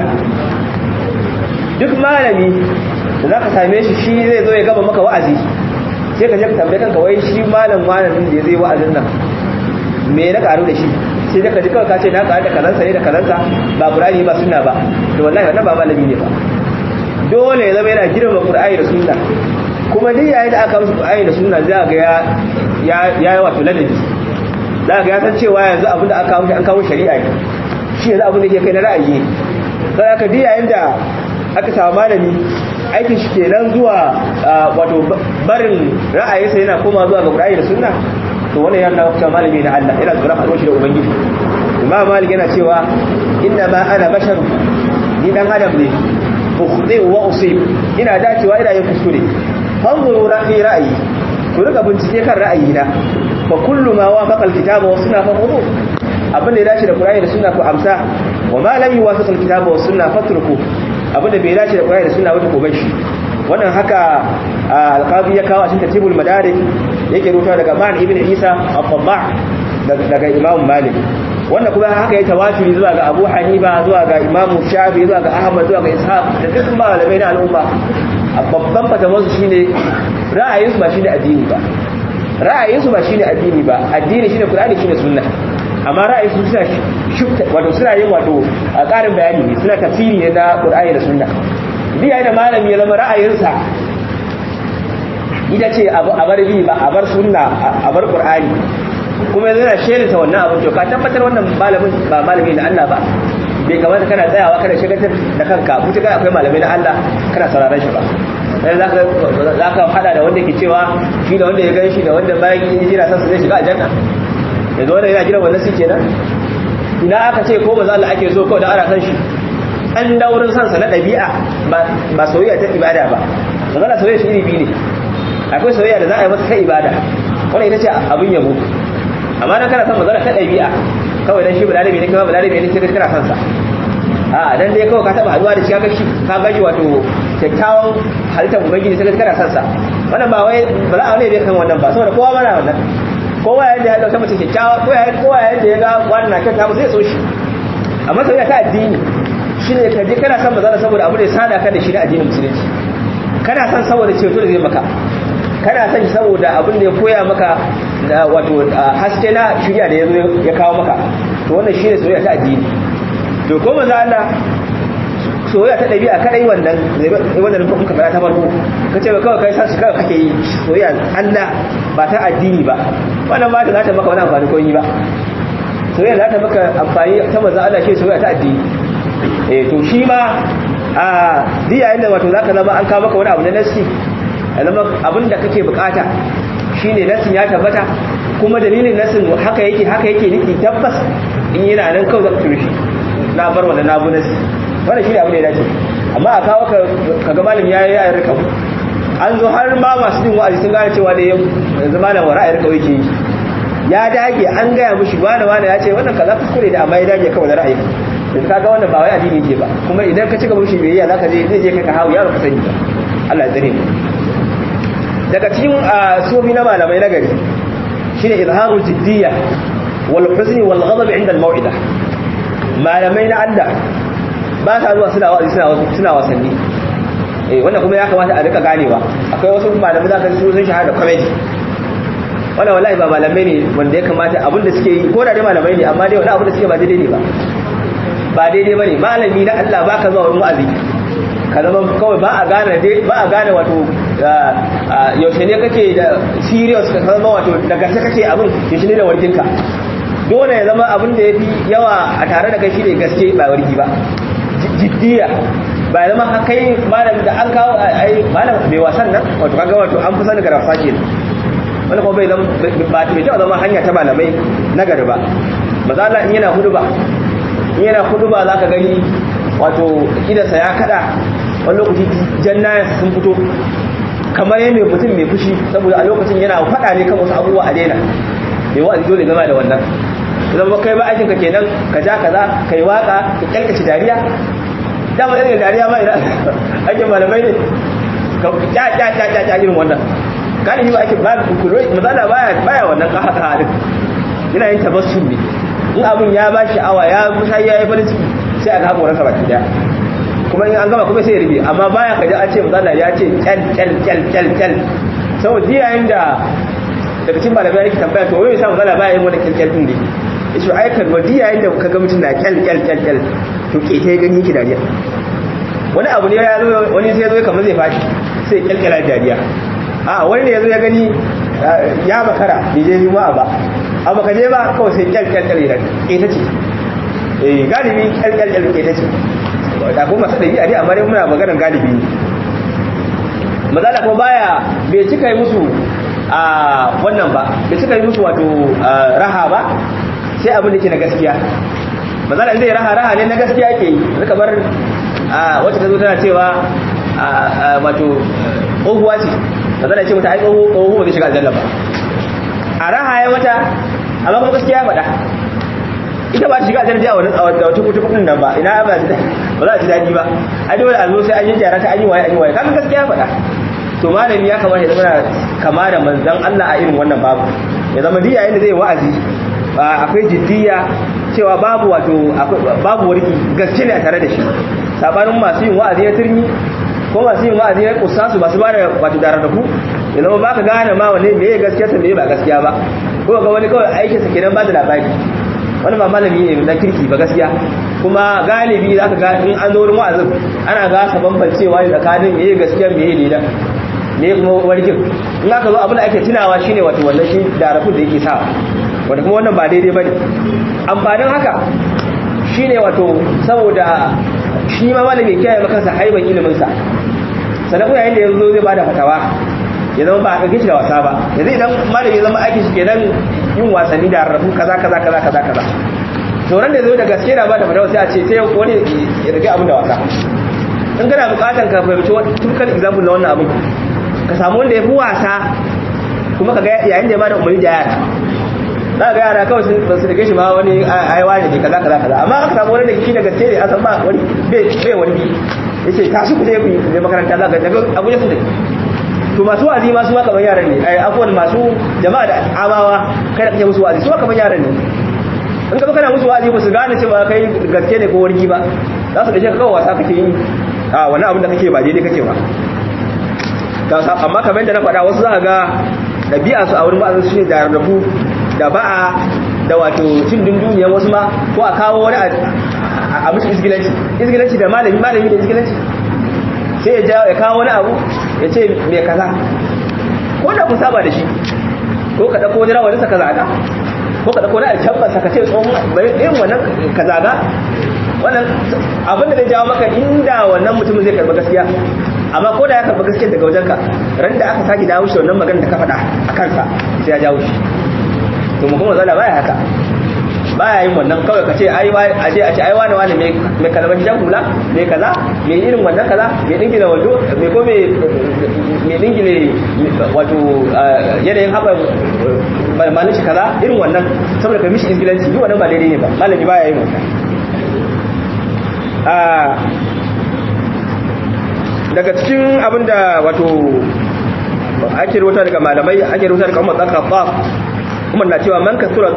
duk malami da za ka same shi shi zai zo ya gaba maka wa'azi sai ka je ka tambaye kanka wai shi malam malamin da zai wa'azin nan me na karu da shi sai da ka ji kawai ka ce na karu da kazansa ne da kazansa ba qur'ani ba sunna ba to wallahi wannan ba malami ne ba dole ya zama yana girmama qur'ani da sunna kuma duk yayin da aka musu qur'ani da sunna za ga ya ya yi wato ladabi za ga ya san cewa yanzu abin da aka kawo an kawo shari'a ne shi yanzu abin da ke kai na ra'ayi sai aka diya yanda aka samu malami aikin shi kenan zuwa wato barin ra'ayinsa yana koma zuwa ga Qur'ani da Sunna to wannan yana cewa malami na Allah yana tsoron haɗuwar shi da ubangiji Imam Malik yana cewa inna ma ana bashar ni dan adam ne ukhdi wa usib ina dacewa ina yin kuskure fanzuru fi ra'ayi ku riga bincike kan ra'ayina fa kullu ma wafaqa alkitaba wa sunna fa khudhu abin da ya dace da Qur'ani da Sunna ku amsa wa ma lam yuwafiq alkitaba wa sunna fatruku abin da bai dace da Qur'ani da Sunna wata ko bashi wannan haka alqazi ya kawo a cikin tartibul madarik yake rubuta daga Man ibn Isa al-Tabba daga Imam Malik wannan kuma haka ya tawaturi zuwa ga Abu Hanifa zuwa ga Imam Shafi zuwa ga Ahmad zuwa ga Ishaq da duk malamai na al'umma babban fatawarsu shine ra'ayinsu ba shine addini ba ra'ayinsu ba shine addini ba addini shine Qur'ani shine sunna amma ra'ayinsu suna shufta wato suna yin wato a ƙarin bayani ne suna tafsiri ne na Qur'ani da sunna biya da malami ya zama ra'ayinsa ita ce a bar bi ba a bar sunna a bar Qur'ani kuma yana shelinta wannan abin to ka tabbatar wannan malamin ba malami na Allah ba bai kamata kana tsayawa kana shigantar da kanka mutuka akwai malamai na Allah kana sauraron shi ba sai za ka hada da wanda ke cewa shi da wanda ya gan shi da wanda bayan yin jira sansa zai shiga aljanna yanzu wanda yana jiran wannan suke nan ina aka ce ko maza Allah ake so kawai da ana san shi an daurin sansa na ɗabi'a ba soyayya ta ibada ba maza Allah soyayya shi iri biyu ne akwai soyayya da za a yi masa ta ibada wannan ita ce abin yabo amma dan kana san maza ta ɗabi'a kawai dan shi balarabe ne kawai balarabe ne sai kana san sa a dan dai kawai ka taba haduwa da shi ka gashi ka gashi wato kyakkyawan halittar ubangiji sai kana san sa wannan ba wai ba za a ne bai kan wannan ba saboda kowa mana wannan kowa yadda ya dauka mace kyakkyawa kowa yadda ya ga wannan na kyauta zai so shi amma sai ta addini shine ka je kana san maza saboda abu da ya sada ka da shi da addinin musulunci kana san saboda ceto da zai maka kana san shi saboda abin da ya koya maka da wato haske na shirya da ya kawo maka to wannan shine soyayya ta addini to ko manzo Allah soyayya ta dabi'a kadai wannan wannan kun ka fara ta farko kace ba kawai kai san shi kawai kake yi soyayya Allah ba ta addini ba wannan ba ta za ta maka wani amfani ko yi ba soyayya za ta maka amfani ta manzo Allah shi soyayya ta addini eh to shi ma a diya inda wato zaka zama an kawo maka wani abu na nasi zama abin da kake bukata shine nasin ya tabbata kuma dalilin nasin haka yake haka yake niki tabbas in yana nan kawai zaka turu shi na bar wannan na bu nasi wannan shine abin da ya dace amma a kawo ka kaga malam yayi ya rika an zo har ma masu jin wa'azi sun gane cewa da yanzu malam wa ra'ayi rika yake ya dage an gaya mishi wani wani ya ce wannan kaza kuskure da amma ya dage kawai da ra'ayi yanzu kaga wannan ba wai addini yake ba kuma idan ka cika mishi biyayya zaka je zai je kai ka hawo yaro ka sani ba Allah ya tsare mu daga cikin sufi na malamai na gari shine izharul jiddiyya wal huzni wal ghadab inda al maw'ida malamai na Allah ba sa zuwa suna wa'azi suna suna wasanni eh wannan kuma ya kamata a rika ganewa akwai wasu malamai da kan su sun shahada comedy wannan wallahi ba malamai ne wanda ya kamata abin da suke yi ko da dai malamai ne amma dai wani abin da suke ba daidai ne ba ba daidai bane malami na Allah baka zuwa wurin wa'azi ka zama kawai ba a gane ba a gane wato yaushe ne kake da serious ka zama wato da gaske kake abin yaushe ne da warkinka dole ya zama abin da ya fi yawa a tare da kai shi ne gaske ba warki ba jiddiya ba ya zama kai malam da an kawo ai malam mai wasan nan wato kaga wato an fi sani ga rafa ke wani kuma bai zama ba ta bai zama hanya ta malamai na gari ba maza Allah in yana hudu ba in yana hudu ba za ka gani wato idansa ya kada wani lokaci jannayansa sun fito kamar yadda mutum mai fushi saboda a lokacin yana faɗa ne kan wasu abubuwa a daina mai wa'azi dole gama da wannan idan ba kai ba aikin ka kenan ka ja kaza kai waka ka kyalkace dariya dama irin dariya ma idan aikin malamai ne ka ja ja ja ja ja irin wannan galibi ba aikin ba kullu mazala baya baya wannan ka haka halin yana yin tabassum ne in abin ya ba shi awa ya musa ya yi farin ciki sai aka haƙo rasa baki daya kuma in an gama kuma sai ya rufe amma baya ka ji an ce mazala ya ce kyal kyal kyal kyal kyal saboda yayin da daga cikin malamai yake tambaya to wai yasa mazala baya yin wani kyal kyal din ne yace ai kan wadi yayin da ka ga mutum na kyal kyal kyal kyal to ke ta gani yake dariya wani abu ne ya zo wani sai ya zo kamar zai fashi sai kyalkyala dariya a wani ne ya zo ya gani ya makara bai je juma'a ba abu ka je ba kawai sai kyalkyalkyal ya ita ce eh galibi kyalkyalkyal ita ce da kuma masu ɗabi'a dai amma dai muna maganar galibi ne mazala kuma baya bai cika yi musu a wannan ba bai cika yi musu wato raha ba sai abin da ke na gaskiya mazala zai raha raha ne na gaskiya ke yi zaka bar wacce ta zo tana cewa wato tsohuwa ce mazala ce mata ai tsohuwa zai shiga aljanna ba a raha ya mata amma kuma gaskiya ya faɗa ita ba ta shiga aljanna a wata kuta kudin nan ba ina ba za a ji daɗi ba ai dole a zo sai an yi gyara ta an yi waye an yi waye kaga gaskiya ya faɗa to malami ya kamata ya zama kama da manzan Allah a irin wannan babu ya zama diya yadda zai wa'azi akwai jiddiya cewa babu wato babu warki gaske ne a tare da shi sabanin masu yin wa'azi ya turmi ko masu yin wa'azi ya kusasu masu ba da wato dararraku ya zama baka gane ma wane me ya gaskiya ta me ba gaskiya ba ko ga wani kawai aikin sa kenan ba da labari wani ba malami ne na kirki ba gaskiya kuma galibi zaka ga in an zo wurin wa'azin ana gasa bambancewa tsakanin me ya gaskiya me ya leda ne kuma warkin in aka zo abin da ake tunawa shine wato wannan shi darafin da yake sawa wanda kuma wannan ba daidai bane amfanin haka shine wato saboda shi ma malami kiyaye maka sa haiban ilimin sa sannan kuma yayin da yanzu zai bada fatawa ya zama ba a ɗauke shi da wasa ba yanzu idan malami ya zama aikin shi kenan yin wasanni da rarrafu kaza kaza kaza kaza kaza sauran da zai da gaske na ba da fatawa sai a ce sai wani ya rage abin da wasa in kana bukatan ka fahimci wani tukkan example na wannan abin ka samu wanda ya fi wasa kuma ka ga yayin da ya bada umarni da yara za ga yara kawai sun su rike shi ma wani aiwa ne kaza kaza kaza amma aka samu wani da shi da gaske ne a san ba wani bai wani bi ya ce tashi ku je ku yi makaranta za ka daga abu ya da to masu wazi masu ma kamar yaran ne ai abuwan masu jama'a da amawa kai da kake musu wazi su ma kamar yaran ne in ka kana musu wazi ba su gane cewa kai gaske ne ko wargi ba za su dace ka kawai wasa kake yi a wani abin da kake ba daidai kake ba amma kamar yadda na faɗa wasu za ga ɗabi'a su a wurin ba'azin su ne da rarrafu da ba'a da wato cin dunduniyar wasu ma ko a kawo wani a musu isgilanci isgilanci da malami malami da isgilanci sai ya jawo ya kawo wani abu ya ce mai kaza ko da kun saba da shi ko ka ɗauko wani rawanin sa kaza ga ko ka ɗauko wani alcabban sa ka ce tsohon irin wannan kaza ga wannan abin da zai jawo maka inda wannan mutumin zai karɓi gaskiya amma ko da ya karɓi gaskiya daga wajenka ran da aka sake dawo shi wannan magana da ka faɗa a kansa sai ya jawo shi to mu kuma zala baya haka baya yin wannan kawai ka ce ai a je a ce ai wani wani mai kalmar jan hula mai kaza mai irin wannan kaza mai dingile wando mai ko mai dingile wato yanayin haɓa malin shi kaza irin wannan saboda ka mishi ingilanci yi wannan ba daidai ne ba malami baya yin wannan daga cikin abinda wato ake rubuta daga malamai ake rubuta daga umar tsaka kuma na cewa man kasura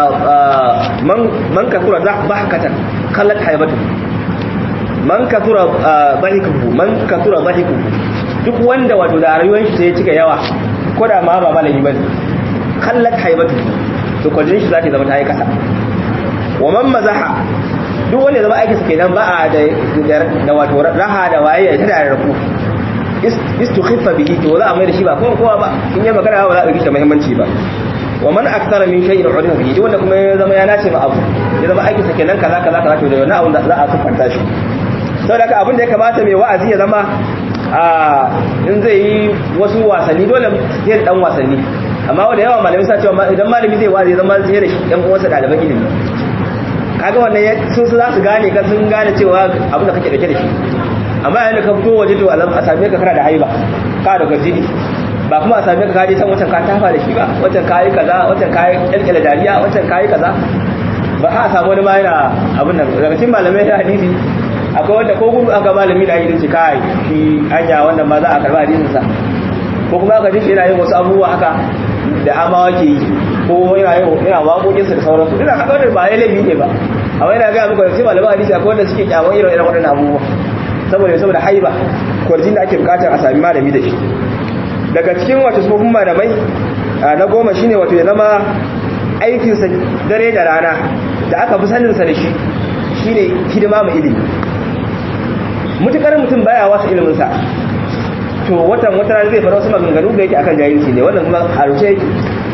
man kasura dhahkatan kallat haibatu man kasura dhahikuhu man kasura dhahikuhu duk wanda wato da rayuwar shi sai cika yawa ko da ma ba malami bane kallat haibatu to kwajin shi zata zama ta yi kasa wa man mazaha duk wanda zama aikin sa kenan ba a da da wato raha da waye ta da rafu istukhiffa bihi to za a mai da shi ba kuma kowa ba in yi magana ba za a ɗauki shi muhimmanci ba wa man akthara min shay'in urifa bihi wanda kuma ya zama ya nace ma abu ya zama aikin sa kenan kaza kaza kaza to da wannan abun da za a sufanta shi saboda haka abin da ya kamata mai wa'azi ya zama a in zai yi wasu wasanni dole sai da dan wasanni amma wanda yawa malamai sa cewa idan malami zai wa'azi ya zama sai da shi dan uwansa ɗaliban ilimi kaga wannan sun su za su gane ka sun gane cewa abin da kake dake da shi amma yayin da ka fito waje to a same ka kana da haiba ka da gajini ba kuma a same ka kaje can wancan ka tafa da shi ba wancan kayi kaza wancan kayi kyalkyala dariya wancan kayi kaza ba a samu wani ma yana abin nan daga cikin malamai da hadisi akwai wanda ko gudu aka malami da hadisi kai shi anya wannan ma za a karba hadisin sa ko kuma aka ji shi yana yin wasu abubuwa haka da amawa ke yi ko yana yin yana waƙoƙin sa da sauransu ina haka wannan ba ya laifi ne ba amma yana ga muku sai malaman hadisi akwai wanda suke kyaman irin irin waɗannan abubuwa saboda saboda haiba kwarjin da ake bukatar a sami malami da shi daga cikin wato sufofin malamai na goma shine wato ya zama aikinsa dare da rana da aka fi saninsa da shi shine hidima mu ilimi mutukar mutum baya wasu iliminsa to watan wata rana zai fara wasu maganganu da yake akan jahilci ne wannan kuma a rushe yake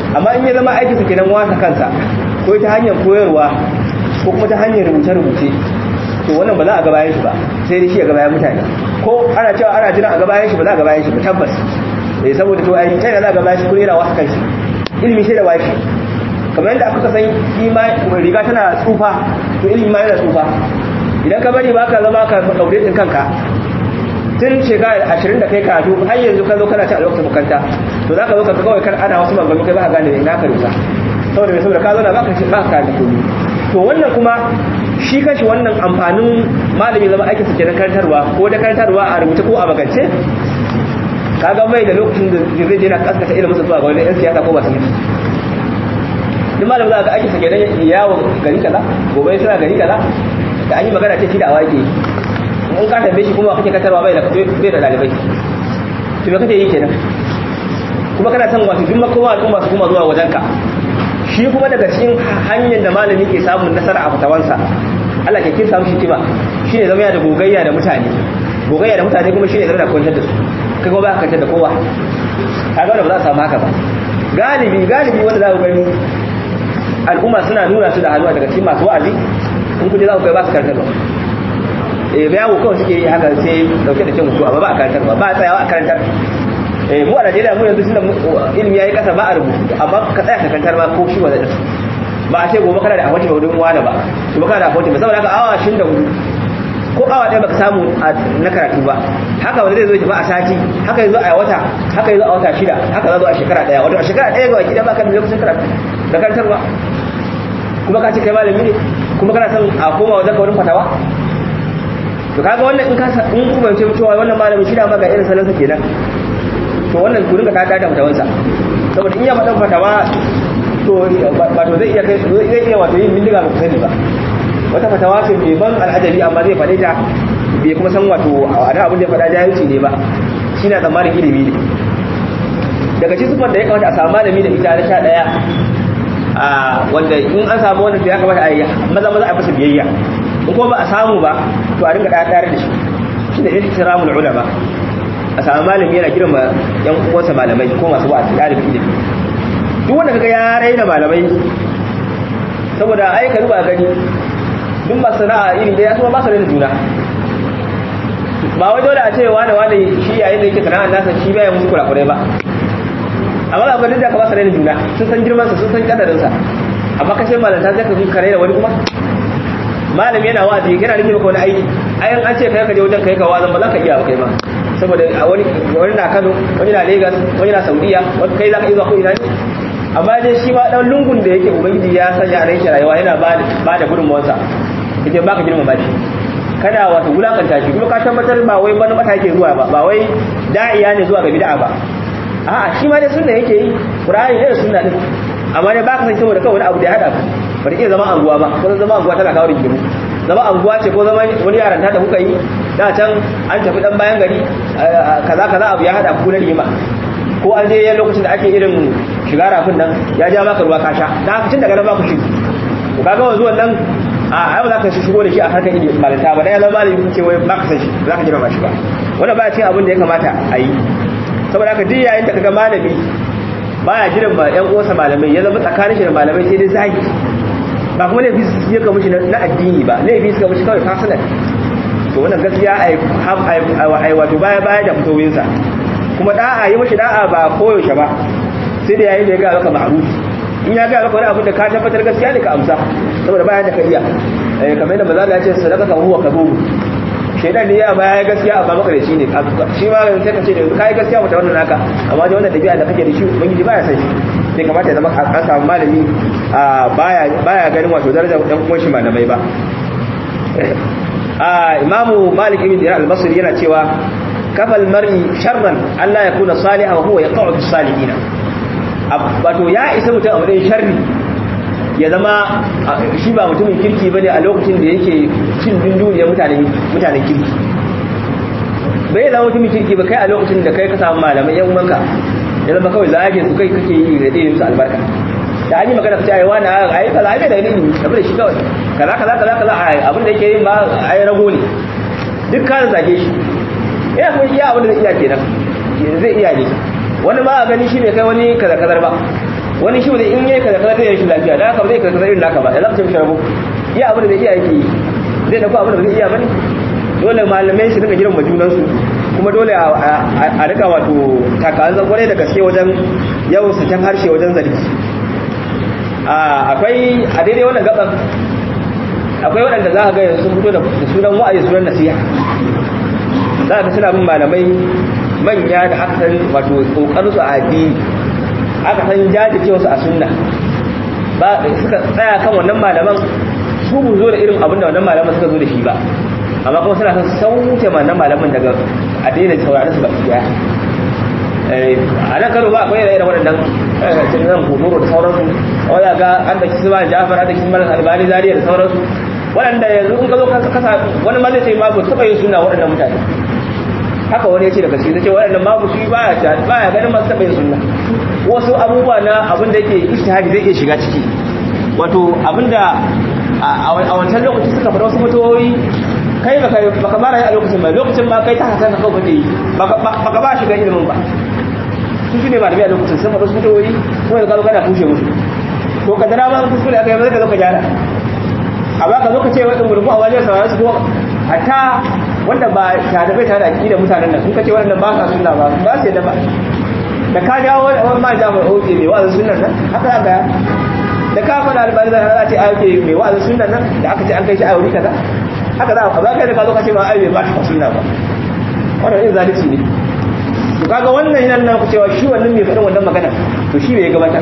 amma in ya zama aikin sa kenan wasa kansa ko ta hanyar koyarwa ko kuma ta hanyar rubuce-rubuce to wannan ba za a gabayan shi ba sai dai shi a gabayan mutane ko ana cewa ana jira a gabayan shi ba za a gabayan shi ba tabbas eh saboda to ai kai da za a gabayan shi ko yana wasa kanshi ilimi sai da washi kamar yadda aka san imani riga tana tsufa to ilimi ma yana tsufa idan ka bari baka zama ka daure din kanka tun shekara ashirin da kai karatu har yanzu ka zo kana ci a lokacin bukanta to za ka zo ka kawai kan ana wasu maganganu kai ba ka gane ina ka rusa saboda mai saboda ka zo na baka shi baka karatu komai to wannan kuma shi kashi wannan amfanin malami zama aikin sa kenan karantarwa ko da karantarwa a rubuce ko a magance kaga mai da lokacin da zai je na kaskata ilimin sa zuwa ga wani yan siyasa ko ba su mutu duk malamin za ka aikin sa kenan yawo gari kaza gobe suna gari kaza da an yi magana ce shi da awaki in ka tambaye shi kuma kake katarwa bai da bai da dalibai to me kake yi kenan kuma kana son wato duk makoma al'umma su kuma zuwa wajenka shi kuma daga cikin hanyar da malami ke samun nasara a fatawansa Allah ke kinsa mishi kima shine zama ya da gogayya da mutane gogayya da mutane kuma shine zama da kwantar da su kai kuma ba ka kwantar da kowa kaga wanda ba za a samu haka ba galibi galibi wanda za ku gani al'umma suna nuna su da hannuwa daga cikin masu wa'azi in kuje za ku kai ba su karantarwa eh bayawo kawai suke yi haka sai dauke da cin mutu amma ba a karantarwa ba a tsayawa a karantar eh mu a Najeriya mu yanzu tunda ilimi yayi kasa ba a rubutu amma ka tsaya ka karantar ma ko shi wanda ba a ce gobe kana da ahwaji ba wurin wani ba gobe kana da ahwaji ba saboda haka awa 24 ko awa ɗaya baka samu na karatu ba haka wanda zai zo ba a sati haka yanzu a wata haka yanzu a wata shida haka za zo a shekara ɗaya wato a shekara ɗaya ga gida baka da lokacin karatu da karantarwa kuma ka ce kai malami ne kuma kana son a koma wajen ka wurin fatawa to kaga wannan in ka in kuma ce cewa wannan malamin shi da ma ga irin salansa kenan to wannan ku rinka tada da fatawansa saboda in ya faɗa fatawa to wato zai iya kai zai iya wato yin bindiga ba ku sani ba wata fatawa ce mai ban al'ajabi amma zai faɗe ta bai kuma san wato a da abin da ya faɗa jahilci ne ba shi na tsammanin ilimi ne daga cikin sufar da ya kamata a samu malami da ita na sha ɗaya wanda in an samu wannan to ya kamata a yi maza maza a fasa biyayya in kuma ba a samu ba to a dinga ɗaya da shi shi da ihtiramul ulama a samu malami yana girma yan uwansa malamai ko masu wa'azi ɗalibin ilimi duk wanda kaga ya raina malamai saboda ai ka duba gani duk masu sana'a iri da ya kuma ba su raina juna ba wai dole a ce wani wani shi yayin da yake sana'ar nasa shi bai musu kurakurai ba amma ga abin da ka ba su raina juna sun san girman sa sun san kadarin sa amma kashe malanta zai ka zo ka raina wani kuma malami yana wa'azi yana nake maka wani aiki ayan an ce kai ka je wajen kai ka wazan ba za ka iya ba kai ma saboda wani wani na Kano wani na Lagos wani na Saudiya wani kai za ka iya zuwa ko ina ne amma dai shi ma dan lungun da yake ubangiji ya sanya a ranke rayuwa yana ba ba da gudunmawarsa yake baka girmama shi kada wato wulakanta shi kuma ka tabbatar ba wai wani mata yake zuwa ba ba wai da'iya ne zuwa ga bid'a ba a'a shi ma dai sunna yake yi qur'ani ne sunna din amma dai baka san saboda kawai wani abu da ya hada ku ba iya zama anguwa ba ko zama anguwa tana kawo rigimu zama anguwa ce ko zama wani yaranta da kuka yi da can an tafi dan bayan gari kaza kaza abu ya hada ku na rigima ko an je lokacin da ake irin shiga rafin nan ya ja maka ruwa ka sha da haka tun daga nan ba ku shi to kaga wanzu wannan a ai ba za ka shigo da shi a harkar ilimi malanta ba dan ya zama malami kun ce wai ba ka san shi za ka jira ba shi ba wannan ba cikin abin da ya kamata a yi saboda haka duk yayin da kaga malami baya jiran ba ƴan uwansa malamai ya zama tsakanin shi da malamai sai dai zagi ba kuma laifi su ya kamushi na addini ba laifi suka mushi kawai personal to wannan gaskiya ai wato baya baya da fitowinsa kuma da'a yi mashi da'a ba koyaushe ba sai da yayin da ya ga maka ma'rufi in ya ga maka wani abin da ka tabbatar gaskiya ne ka amsa saboda bayan da ka iya eh kamar yadda maza ya ce sadaka ka huwa kabubu shaidan ne ya baya gaskiya amma makarici ne shi ma sai ka ce da kai gaskiya mata wannan naka amma da wannan dabi'a da kake da shi ubangiji baya san shi sai kamata ya zama an samu malami baya baya ganin wato darajar ɗan uwan shi malamai ba imamu malik ibn dinar al-basri yana cewa kafal mar'i sharran Allah ya kuna salihan wa huwa yaqa'u bis salihin wato ya isa mutum a matsayin sharri ya zama shi ba mutumin kirki bane a lokacin da yake cin dunduniyar mutanen mutanen kirki bai zama mutumin kirki ba kai a lokacin da kai ka samu malamai yan uwanka ya zama kawai zage su kai kake yi da ɗaya musu albarka da an yi magana ka ce ai wani ai kaza ai da ilimi tabi da shi kawai kaza kaza kaza kaza abin da yake yin ba ai rago ne duk ka zage shi ina kuma iya abin da zai iya kenan zai iya ne wani ma a gani shi bai kai wani kaza kazar ba wani shi in yayi kaza kaza zai yi shi lafiya da haka ba zai kaza irin naka ba da zaka mishi rabo iya abin da zai iya yake zai dauko abin da zai iya bane dole malamai su dinga girma junan su kuma dole a rika wato takazan kwarai da gaske wajen yawan saken harshe wajen zargi akwai a daidai wannan gaban akwai waɗanda za a ga yanzu sun fito da sunan wa'azi sunan nasiha za a ga suna bin malamai manya da aka san wato kokarin su a addini aka san jajirce wasu a sunna ba suka tsaya kan wannan malaman su bu zo da irin abin da wannan malaman suka zo da shi ba amma kuma suna son sauke wannan malaman daga a daina sauraron su baki daya a nan kano ba akwai irin waɗannan cikin hotoro da sauransu wadda ga an da kisi ba jafar an da kisi maras albani zariya da sauransu waɗanda yanzu in ka zo kasa wani ma zai ce ma ba taɓa yin suna waɗannan mutane haka wani ya ce daga shi zai ce waɗannan ma su baya baya ganin masu taɓa yin suna wasu abubuwa na abin da yake ishtihadi zai iya shiga ciki wato abin da a wancan lokaci suka fara wasu fitowoyi kai baka mara yi a lokacin ba lokacin ma kai ta hasan ka kawai yi baka ba shiga ilimin ba su shi ne ba da biya lokacin sun faɗa su fitowoyi kuma da kalo kana kushe musu to ka dara ma kuskure aka yi maza ka zo ka gyara a ba ka zo ka ce wa ɗungurgu a wajen sauraron su ko hatta wanda ba tare bai tare da aƙida mutanen nan sun ka ce waɗannan ba sa sunna ba ba su yadda ba da ka jawo wani ma jami'ar oke mai wa'azin sunan nan haka aka da ka faɗa albani da ce ake mai wa'azin sunan nan da aka ce an kai shi a wuri kaza haka za a kai da ka zo ka ce ba ai ba ta sunna ba wannan yin zalunci ne to kaga wannan yana nan ku cewa shi wannan mai faɗin wannan magana to shi bai gabatar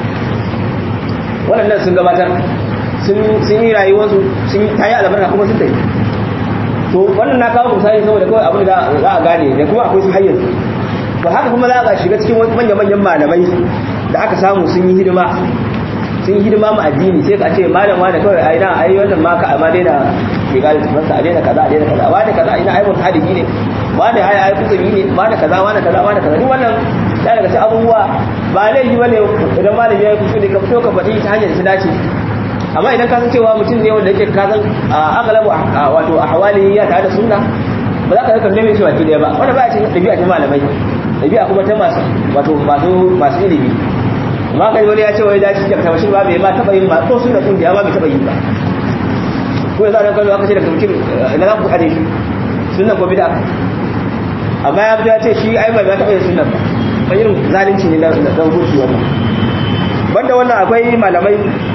wannan sun gabatar sun yi rayuwarsu sun ta yi albarka kuma sun tafi to wannan na kawo misali saboda kawai abin da za a gane da kuma akwai su hayyar ba haka kuma za a shiga cikin manya-manyan malamai da aka samu sun yi hidima sun yi hidima ma addini sai ka ce malam wani kawai ai na ai wannan ma ka amma daina shiga da tafansa a daina kaza a daina kaza wani kaza ina ai mutu hadisi ne wani ai ai kusuri ne wani kaza wani kaza wani kaza duk wannan ya daga cikin abubuwa ba laifi bane idan malami ya yi kuskure ka fito ka faɗi ta hanyar da ta dace amma idan ka san cewa mutum ne wanda yake ka san agalabu wato ahwali ya tare da sunna ba za ka rika neme shi baki daya ba wanda ba a cikin ɗabi'a ta malamai ɗabi'a kuma ta masu wato masu masu ilimi amma kai wani ya ce wai dace da tabbashin ba bai ma taba yin ba ko sunna kun da ba bai taba yin ba ko yanzu an kallo aka ce daga mutum na za ku kade shi sunna ko bid'a amma ya fito ya ce shi ai bai ma taba yin sunna ba ba irin zalunci ne na dan gurbi wannan banda wannan akwai malamai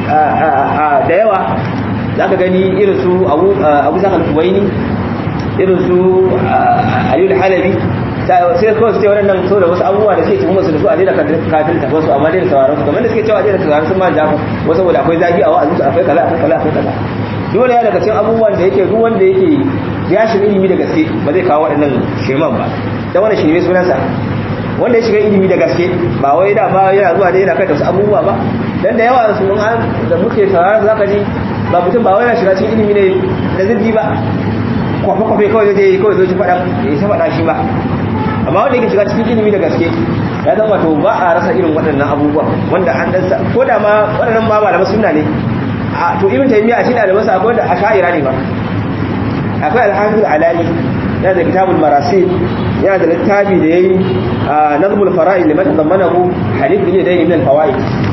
da yawa zaka gani irin su Abu Abu Zakal Kuwaini irin su Aliyu Halabi sai kawai su ce waɗannan so da wasu abubuwa da suke tuhumar su da su a daina kafin tafa su amma daina sauraron su kamar da suke cewa a daina sauraron sun ma jafa wasu saboda akwai zagi a wa'azinsu akwai kaza akwai kaza akwai kaza dole ya daga cikin abubuwan da yake duk wanda yake ya shiga ilimi da gaske ba zai kawo waɗannan shirman ba dan wannan shirme sunansa wanda ya shiga ilimi da gaske ba wai da ba yana zuwa da yana kai da wasu abubuwa ba dan da yawa su mun an da muke sauraron zaka ji ba mutum ba wai yana shiga cikin ilimi ne da zirgi ba kwafe-kwafe kawai zai kawai zai faɗa ya ta faɗa shi ba amma wanda yake shiga cikin ilimi da gaske ya zama to ba a rasa irin waɗannan abubuwa wanda an dan ko da ma waɗannan ma malaman sunna ne a to ibn taymiya shi da masa akwai da asha'ira ne ba akwai al-hafiz alali yana da kitabul marasil yana da littafi da yayi nazmul fara'id liman tadammanahu hadith bin dai min al-fawaid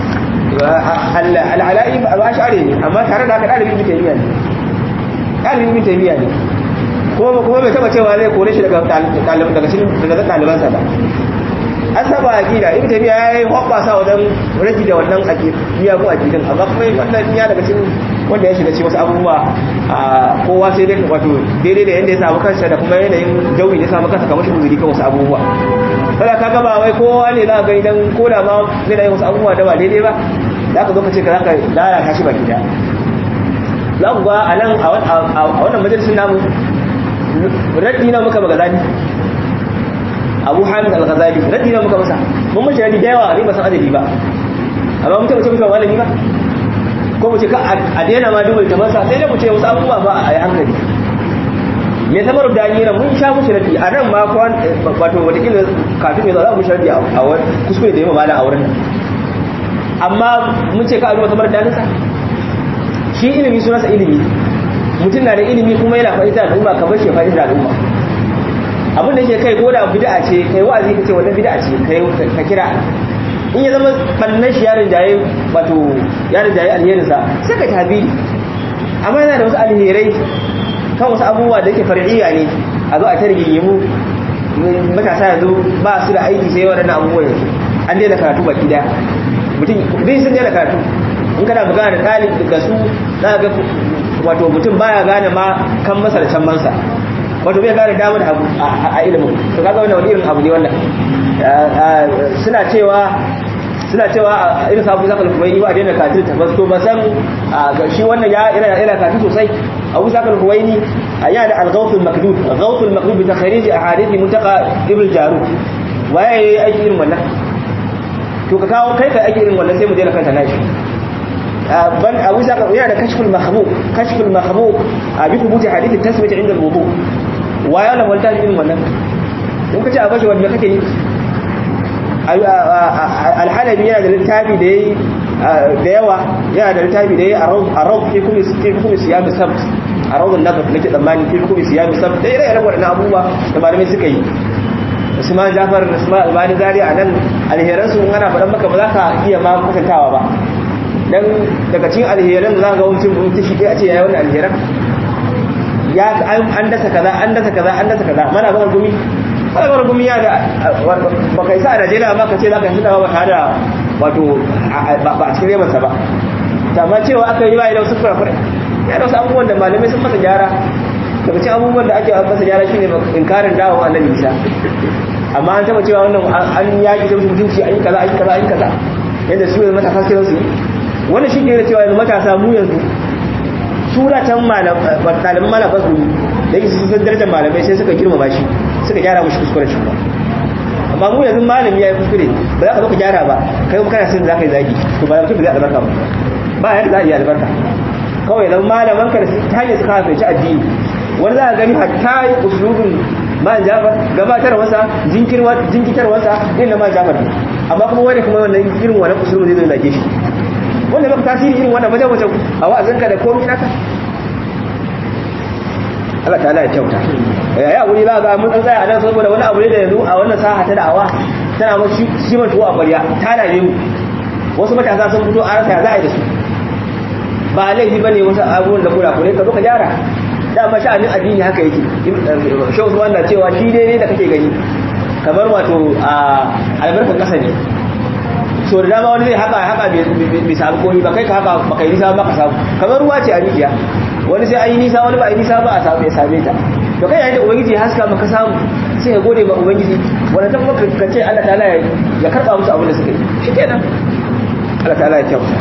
al-alai ba ash'ari ne amma tare da haka dalibin ibn taymiya ne dalibin ibn taymiya ne kuma kuma bai taba cewa zai kore shi daga daga cikin daga ɗalibansa ba an saba aqida ibnu tabiya yayi hobbasa wajen raji da wannan aqida ko aqidan amma kuma wannan ya daga cikin wanda ya shiga cikin wasu abubuwa a kowa sai dai wato daidai da yanda ya samu kansa da kuma yanayin jawi da ya samu kansa kamar shi muzuri kan wasu abubuwa kada ka gaba wai kowa ne za ka ga idan ko da ma zai da wasu abubuwa da ba daidai ba za ka zo ka ce ka za ka lalata shi baki da za ku ga a nan a wannan majalisun namu raddi na muka magazani abu hamid al-ghazali raddi na muka masa mun mace raddi da yawa ne ba san adadi ba amma mun tabbata muka malami ba ko mu ce ka a daina ma dubai ta masa sai da mu ce wasu abubuwa ba a yi hankali me samar da ni mun sha mushi raddi a nan ma kwan wato wata kila kafin ya zo za mu sharadi a wani kuskure da yawa malam a wurin nan amma mun ce ka a duba samar da nisa shi ilimi sunansa ilimi mutum na da ilimi kuma yana fahimta da al'umma kamar shi fahimta da al'umma abin da yake kai ko da bid'a ce kai wa'azi ka ce wannan bid'a ce kai ka kira in ya zama bannan shi yarin jaye wato yarin jaye alherinsa sai ka tabiri amma yana da wasu alherai kan wasu abubuwa da yake far'iyya ne a zo a ta rigingimu matasa yanzu ba su da aiki sai waɗannan abubuwan yanzu an daina karatu baki daya mutum bai sun daina karatu in kana magana da ɗalib daga su za ga wato mutum baya gane ma kan masa da can mansa wato bai gane damar da abu a ilimin to kaga wannan wani irin abu ne wannan suna cewa suna cewa irin sabu zaka kuma yi ba daina kafin ta basto ba san shi wannan ya yana yana kafin sosai abu zaka kuma yi yana da al-ghawth al-makdud ghawth al-makdud bi takhrij ahadith muntaqa ibn jarud waye aiki irin wannan to ka kawo kai kai aiki irin wannan sai mu daina kanta nashi ban abu zaka yana da kashful mahbub kashful mahbub bi thubuti hadith at-tasmiyah inda al-wudu waye wannan wanta irin wannan in kace a bashi wanda kake yi alhalabi yana da littafi da yayi da yawa yana da littafi da yayi a rawd fi kulli fi kulli siyam sabt a rawd an-nadr nake tsammani fi kulli siyam sabt da ire iren wadannan abubuwa da malamai suka yi Usman Jafar Usman Albani Zari a nan alheran su ana faɗan maka ba za ka iya ma kwatantawa ba dan daga cikin alheran za ka ga mutum mutum shi a ce yayi wannan alheran ya an dasa kaza an dasa kaza an dasa kaza mana ba gumi kalmar gumi ya da ba kai sa a najeriya ba ka ce za ka yi suna ba tare da wato ba a cikin remansa ba amma cewa aka yi bayan da wasu kurakurai ya da wasu abubuwan da malamai sun masa gyara daga cikin abubuwan da ake masa gyara shine inkarin dawo annabi isa amma an taba cewa wannan an yaki da mutunci an yi kaza an yi kaza an yi kaza yadda su yanzu matasa sai su yi wannan shi ke da cewa yanzu matasa mu yanzu suratan malaman malaman su da yake sun san darajar malamai sai suka girmama shi suka gyara mushi kuskuren shi ba amma mu yanzu malami ya yi kuskure ba za ka zo ka gyara ba kai kuma kana sin za ka yi zagi to ba mutum ba zai albarka ba ba yadda za a yi albarka kawai zan malaman ka da ta hanyar su kafa ci addini wani za a gani hatta yi usulubin man jafar gabatar wasa jinkitar wasa irin na man jafar amma kuma wani kuma wannan irin wannan usulubin zai zo zage shi wanda baka tasiri irin wannan wajen wajen a wa'azinka da komai naka Allah ta ya kyauta ya wuri za ga mun tsaya a nan saboda wani abu ne da yanzu a wannan saha ta da'awa tana ma shi man tuwa a ƙwarya ta dame mu wasu matasa sun fito a rasa za a yi da su ba laifi bane wasu abubuwan da kura kure ka zo ka gyara dama sha'anin addini haka yake shehu usman na cewa shi dai ne da kake gani kamar wato a albarkar kasa ne so da dama wani zai haka haka bai samu komi ba kai ka haka ba kai nisa ba ka samu kamar ruwa ce a rijiya wani sai an yi nisa wani ba a yi nisa ba a samu ya same ta to kai yayin da ubangiji haska maka samu sai ka gode ma ubangiji wanda ta kuma ka ce Allah ta'ala ya karba musu abin da suka yi shikenan Allah ta'ala ya kyauta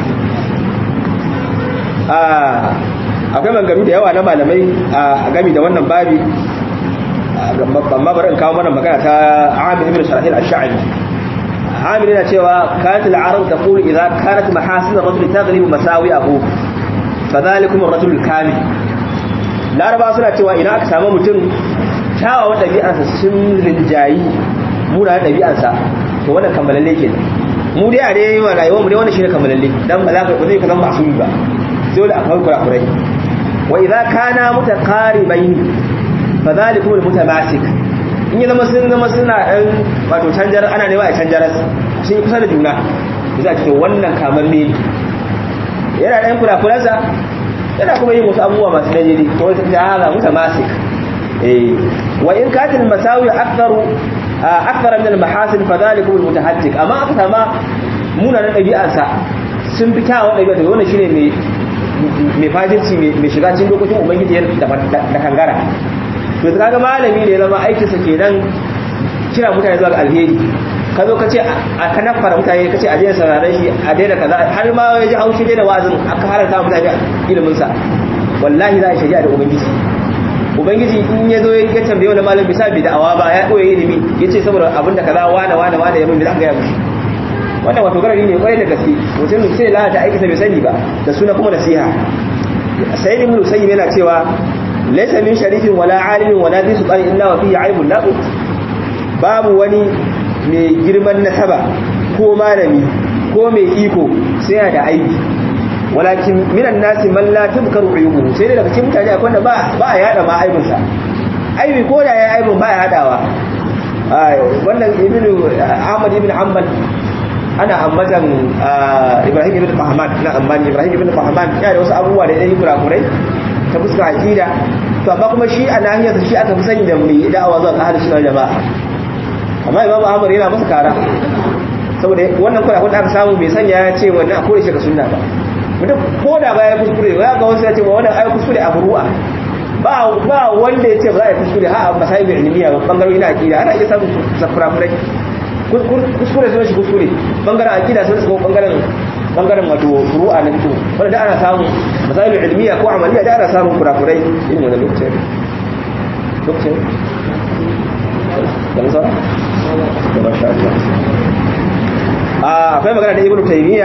a akwai mangaru da yawa na malamai a gami da wannan babi amma bari in kawo mana magana ta Amir ibn Sharahil ash-Sha'bi Amir yana cewa kanat al-arab taqulu idza kanat mahasin ar-rajul taghlibu masawi'ahu fadhalikum ar-rajul kamil laraba suna cewa idan aka samu mutum kyawawan ɗabi'arsa sun rinjayi muna ɗabi'arsa to wannan kammalalle ke mu dai a dai wa rayuwar mu dai wannan shine kammalalle dan ba za ka zai ka zama masumi ba sai da akwai kurakurai wa idza kana mutaqaribain fadhalikum al-mutamasik in ya zama sun zama suna ɗan wato canjar ana nema a canjar sun yi kusa da juna za a ce wannan kamar me yana ɗan kurakuransa yana kuma yin wasu abubuwa masu dajiri ko wata ta hala musa masik wa in katin masawi aktaru aktara min al-mahasin fa dhalikum al-mutahajjik amma aka sama munanan ɗabi'arsa sun fi kyawun ɗabi'a da wannan shine mai mai fajirci mai shiga cikin dokokin ubangiji da kangara to kaga malami ne zama aikinsa kenan kira mutane zuwa ga alheri ka zo ka ce a kanan fara mutane ka ce a daina sauraron shi a daina kaza har ma ya ji haushi daina wa'azin aka haranta mutane ilimin sa wallahi za a shari'a da ubangiji ubangiji in ya zo ya tambaye wani malam bisa bi da'awa ba ya koya ilimi ya ce saboda abin da kaza wane wane wane ya mun za ka gaya mushi wannan wato garari ne kwarai da gaske mutum sai lalata aiki sa bai sani ba da suna kuma nasiha sayyid ibn sayyid yana cewa laysa min sharifin wala alimin wala dhi sultan illa wa fihi aibun la babu wani mai girman nasaba ko malami ko mai iko sai yana da aibi walakin minan nasi man la tubkaru uyubuhu sai dai daga cikin mutane akwai wanda ba ba a yada ma aibin sa aibi ko da yayi aibin ba ya hadawa wannan ibnu ahmad ibn hanbal ana ambatan Ibrahim ibn Fahman na ambani Ibrahim ibn Fahman yana da wasu abubuwa da yayi kurakurai ta fuskar aqida to amma kuma shi a nahiyar shi aka fi sani da mai da'awa zuwa ga ahlus sunna jama'a amma Imam Ahmad yana masa kara saboda wannan kura kun aka samu bai sanya ya ce wannan akwai shi ga sunna ba mutum ko da baya kuskure ya ga wasu ya ce wannan ai kuskure a furu'a ba ba wanda ya ce ba za a kuskure ha a masayi da ilmiya ba bangarori na akida ana iya samun sakurafurai kuskure sun shi kuskure bangaren akida sun shiga bangaren bangaren wato furu'a na fito wanda da ana samun masayi da ilmiya ko amaliya da ana samun kurakurai irin wannan lokacin lokacin da musa da masha Allah akwai magana da ibnu taymiya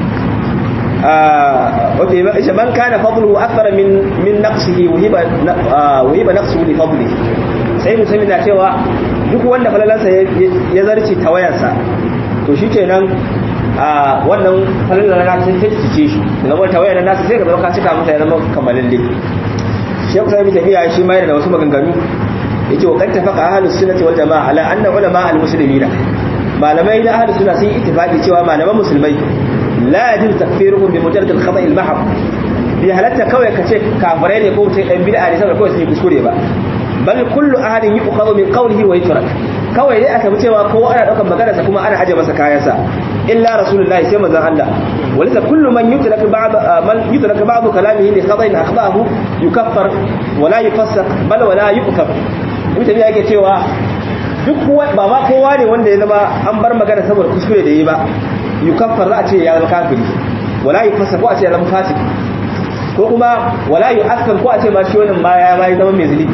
wato ishe man kana fadluhu akthara min min naqsihi wahiba wahiba naqsuhu li fadlihi sai musulmi na cewa duk wanda falalansa ya zarce tawayarsa to shikenan wannan falalan na sai ta cice shi daga wannan tawayar nasa sai ka zama ka cika masa ya zama kamalalle shi kusa bi tafiya shi ma yana da wasu maganganu yace wa kan tafaqa ahlus sunnati wal jamaa ala anna ulama al muslimina malamai da ahlus sunna sun ittifaqi cewa malaman musulmai la yajib takfiruhum bi mujarrad al khata' al mahd bi halatta kawai kace kafirai ne ko mutai dan bid'a ne saboda kawai sun yi kuskure ba bal kullu ahadin yuqadu min qawlihi wa yutrak kawai dai aka bi cewa kowa ana daukar magana sa kuma ana aje masa kayansa illa rasulullahi sai manzon Allah walisa kullu man yutrak ba'd man yutrak ba'd kalamihi li khata'in akhdahu yukaffar wala yufassaq bal wala yukaf mutane yake cewa duk ba ma kowa ne wanda ya zama an bar magana saboda kuskure da yi ba yukaffar za a ce ya zama kafiri wala yufassaq ko a ce ya zama fasik ko kuma wala yu'akkar ko a ce ma shi wannan ma ya zama mai zunubi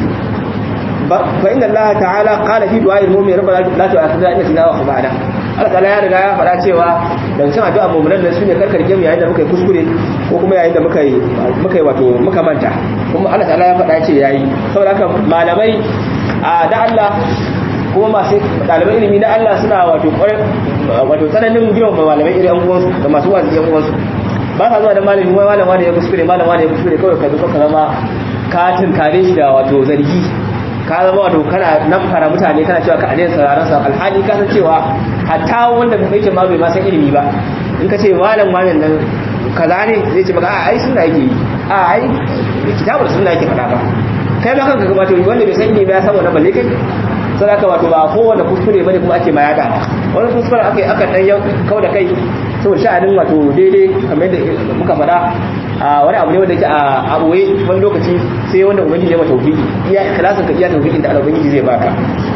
fa inna Allah ta'ala qala fi du'a'il mu'min rabbana la tu'akhidhna in nasina wa akhtana Allah ta'ala ya riga ya faɗa cewa daga cikin addu'a mu'minan nan sune karkarke mu yayin da muka yi kuskure ko kuma yayin da muka yi muka yi wato muka manta kuma Allah ta'ala ya faɗa ce yayi saboda haka malamai a da Allah kuma masu ɗaliban ilimi na Allah suna wato wato tsananin girma malamai irin yan uwansu da masu wazi yan uwansu ba sa zuwa da malami wai malam wani ya kuskure malam wani ya kuskure kawai ka zo ka zama ka tunkare shi da wato zargi ka zama wato kana nan fara mutane kana cewa ka aliyar sauraron sa alhali ka san cewa hatta wanda bai ce ma bai ma san ilimi ba in ka ce malam malam nan kaza ne zai ce maka a ai sunna yake yi a ai kitabar sunna yake faɗa ba kai ma kanka ga wato wanda bai san ilimi ba ya san wannan balle kai sai aka wato ba kowanne kuskure bane kuma ake ma yada wani kuskure aka aka dan kau da kai saboda sha'anin wato daidai kamar yadda muka faɗa a wani abu ne wanda yake a abuwe wani lokaci sai wanda ubangiji ya mata tauhidi iya ikhlasin ka iya tauhidin da ubangiji zai baka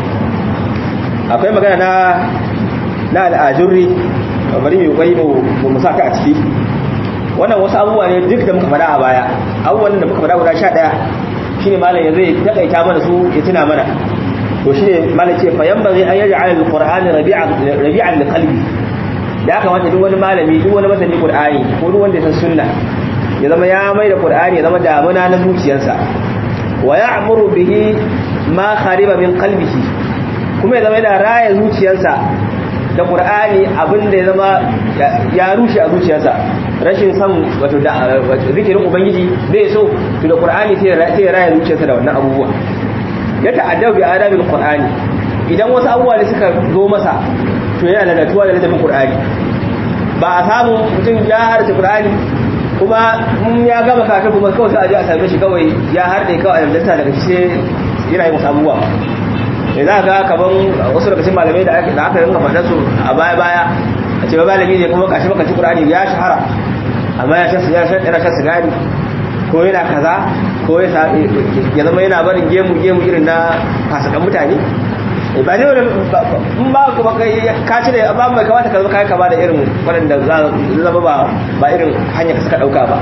akwai magana na na al'ajurri bari mu kokari mu mu saka a ciki wannan wasu abubuwa ne duk da muka faɗa a baya abubuwan da muka faɗa guda 11 shine malam yanzu ya takaita mana su ya tuna mana to shine malam ce fa yanbaghi an yaj'ala al-qur'ana rabi'an rabi'an liqalbi da ya kamata duk wani malami duk wani masani qur'ani ko duk wanda ya san sunna ya zama ya mai da qur'ani ya zama damuna na zuciyarsa wa ya'muru bihi ma khariba min qalbihi kuma ya zama yana raya zuciyarsa da qur'ani abinda ya zama ya rushe a zuciyarsa rashin san wato da zikirin ubangiji bai so to da qur'ani sai ya raya zuciyarsa da wannan abubuwa ya ta'addau bi adabil qur'ani idan wasu abubuwa ne suka zo masa to yana ladatuwa da ladabin qur'ani ba a samu mutum ya harce qur'ani kuma in ya gama kaka kuma kawai sai a je a same shi kawai ya harde kawai a yamdanta daga shi yana yi musu abubuwa da za ga kaman wasu daga cikin malamai da aka da aka rinka faɗa su a baya baya a ce malami ne kuma kashi baka ci qur'ani ya shahara amma ya shan ya shan yana shan sigari ko yana kaza ko ya zama yana barin gemu gemu irin na fasakan mutane ba ne wani in ba kuma ka ci da ba mai kamata ka zama kayan kama da irin waɗanda zama ba ba irin hanyar ka suka ɗauka ba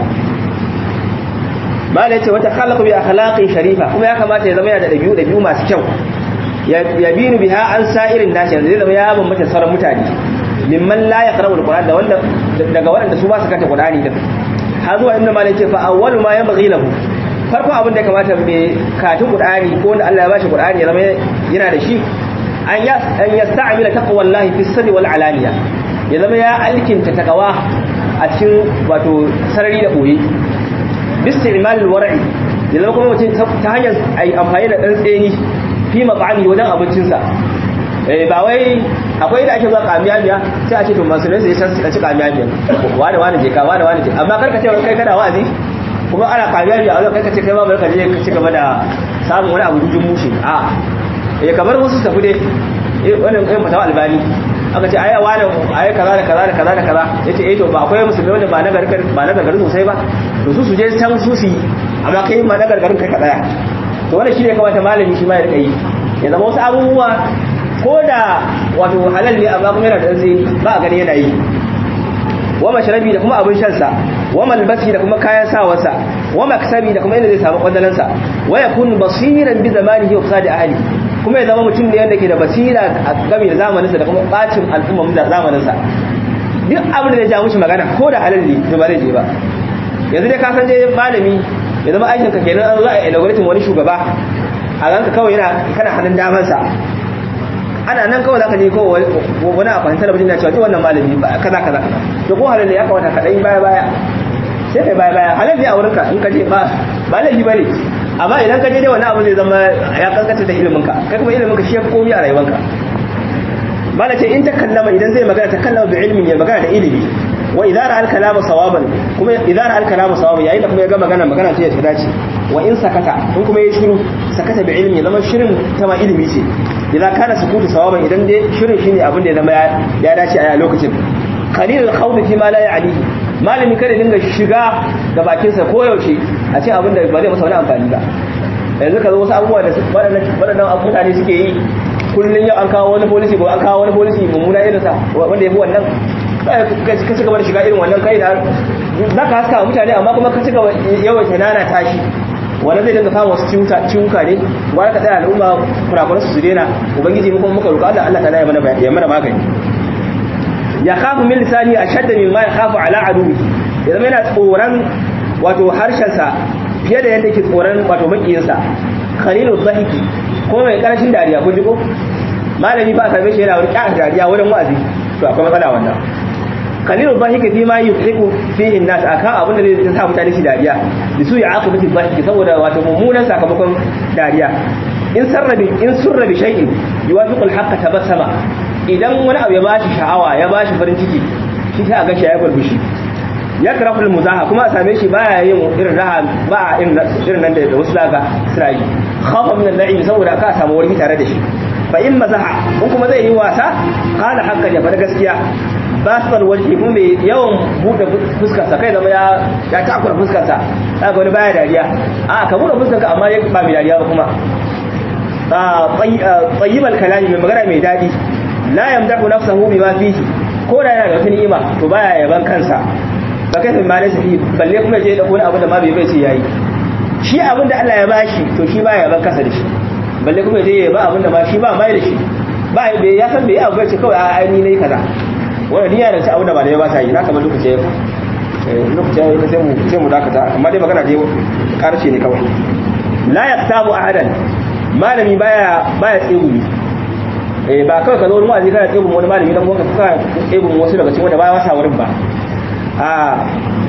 ma da yace wata khalaqa bi akhlaqin sharifa kuma ya kamata ya zama yana da dabi'u dabi'u masu kyau ya binu biha an sa'irin nasi yanzu zai zama ya bambanta sauran mutane mimman la yaqra'u alquran da wanda daga waɗanda su ba su kanta qur'ani din har zuwa inda malai ce fa awwalu ma yanbaghi lahu farko abin da ya kamata mai katin qur'ani ko wanda Allah ya bashi qur'ani ya zama yana da shi an ya an yasta'mila taqwallahi fi sirri wal alaniya ya zama ya alkinta takawa a cikin wato sarari da boye bisti'mal alwar'i ya zama kuma mutum ta hanyar ai amfani da dan tseni fi maqami wajen abincinsa eh ba wai akwai da ake zuwa kamiya biya sai a ce to musulmai sai san su ci kamiya biya wani wani je ka wani wani je amma kar ka ce kai kana wa'azi kuma ana kamiya biya a wajen kai ka ce kai ma bari ka je ka ci gaba da samun wani abu dujin mushi a eh kamar wasu tafi dai wannan kai fatawa albani aka ce aya wani aya kaza da kaza da kaza da kaza yace eh to ba akwai musulmi wanda ba na gargar ba na gargarin sosai ba to su su je can su su amma kai ma na gargarin kai ka tsaya to wannan shine kamata malami shi ma ya rika yi ya zama wasu abubuwa ko da wato halal ne amma kuma yana da zai ba a gani yana yi wa mashrabi da kuma abin shan sa wa malbasi da kuma kayan sawarsa wa maksabi da kuma inda zai samu kwadalansa wa yakun basiran bi zamanihi wa fasadi ahli kuma ya zama mutum ne wanda ke da basira a game da zamaninsa da kuma bacin al'ummar da zamaninsa duk abin da ya ja mushi magana ko da halal ne to ba zai je ba yanzu dai ka san je malami ya zama aikin ka kenan an za a inauguratin wani shugaba a ganka kawai yana kana hannun damansa ana nan kawai zaka je kawai wani a fahimtar talabijin na cewa duk wannan malami ba kaza kaza to ko halal ne ya kamata ka dai baya baya sai kai baya baya halal ne a wurinka in ka je ba ba laifi bane amma idan ka je dai wani abu zai zama ya kankata da iliminka kai kuma iliminka shi ya fi komi a rayuwanka mala ce in ta kallama idan zai magana ta kallama bi ilmin ya magana da ilimi wa idza ra'a al-kalama sawaban kuma idza ra'a al-kalama sawaban yayin da kuma ya ga magana magana ce ta dace wa in sakata in kuma ya shiru sakata bi ilmi zama shirin ta ma ilimi ce idan kana sukutu sawaban idan dai shirin shine abin da ya zama ya dace a lokacin qalil al-khawf fi ma la ya'nihi malami kada dinga shiga da bakinsa koyaushe a ce abin da ba zai masa wani amfani ba yanzu ka zo wasu abubuwa da waɗannan mutane suke yi kullum yau an kawo wani polisi ko an kawo wani polisi mummuna irin sa wanda ya fi wannan ka ci gaba da shiga irin wannan kai da za ka haska mutane amma kuma ka ci gaba yawan nana tashi wanda zai dinga kawo wasu ciwuka ne wani ka tsaya al'umma kurakuran su su daina ubangiji mu kuma muka roƙa Allah Allah ta ya mana magani ya kafu min lisani a shadda min ma ya kafu ala aduwi ya zama yana tsoron wato harshensa fiye da yadda ke tsoron wato makiyinsa khalilu dhahiki ko mai karshen dariya ko jiko malami ba ka shi yana wani ƙyar dariya wurin wa'azi to akwai matsala wannan khalilu dhahiki fi ma yuhiqu fihi an-nas akan abin da zai sa mutane shi dariya da su ya aqibati dhahiki saboda wato mummunan sakamakon dariya in sarrabi in surrabi shay'in yuwafiqu al-haqqa tabassama idan wani abu ya bashi sha'awa ya bashi farin ciki shi sai a ga shi ya burbushi ya karafu muzaha kuma a same shi baya yin irin raha ba irin nan da wasu daga suna yi khafa min al-la'ib saboda aka samu wani tare da shi fa in mazaha in kuma zai yi wasa qala haqqan ya fara gaskiya basal wajhi kuma mai yawan bude fuskar sa kai zama ya ya takura fuskar sa kaga wani baya dariya a ka bude fuskar ka amma ba mai dariya ba kuma tayyibal kalami mai magana mai dadi la yamdahu nafsahu bima fihi ko da yana da wata ni'ima to baya yaban kansa ba kai ma da shi balle kuma je da wani abu da ma bai bai sai yayi shi abin da Allah ya bashi to shi baya yaban kansa da shi balle kuma je ya ba abin da ma shi ba mai da shi ba bai ya san bai abu ce kawai a ai ni nayi kaza wannan niyya da ta abin da ba da ya ba ta yi na kamar lokaci ya lokaci ya sai mu sai mu dakata amma dai magana dai karshe ne kawai la yaktabu ahadan malami baya baya tsegumi eh ba kawai ka zo wani wa'azi kana tsegumi wani malami dan kuma ka tsegumi wasu daga cikin wanda baya wasa wurin ba a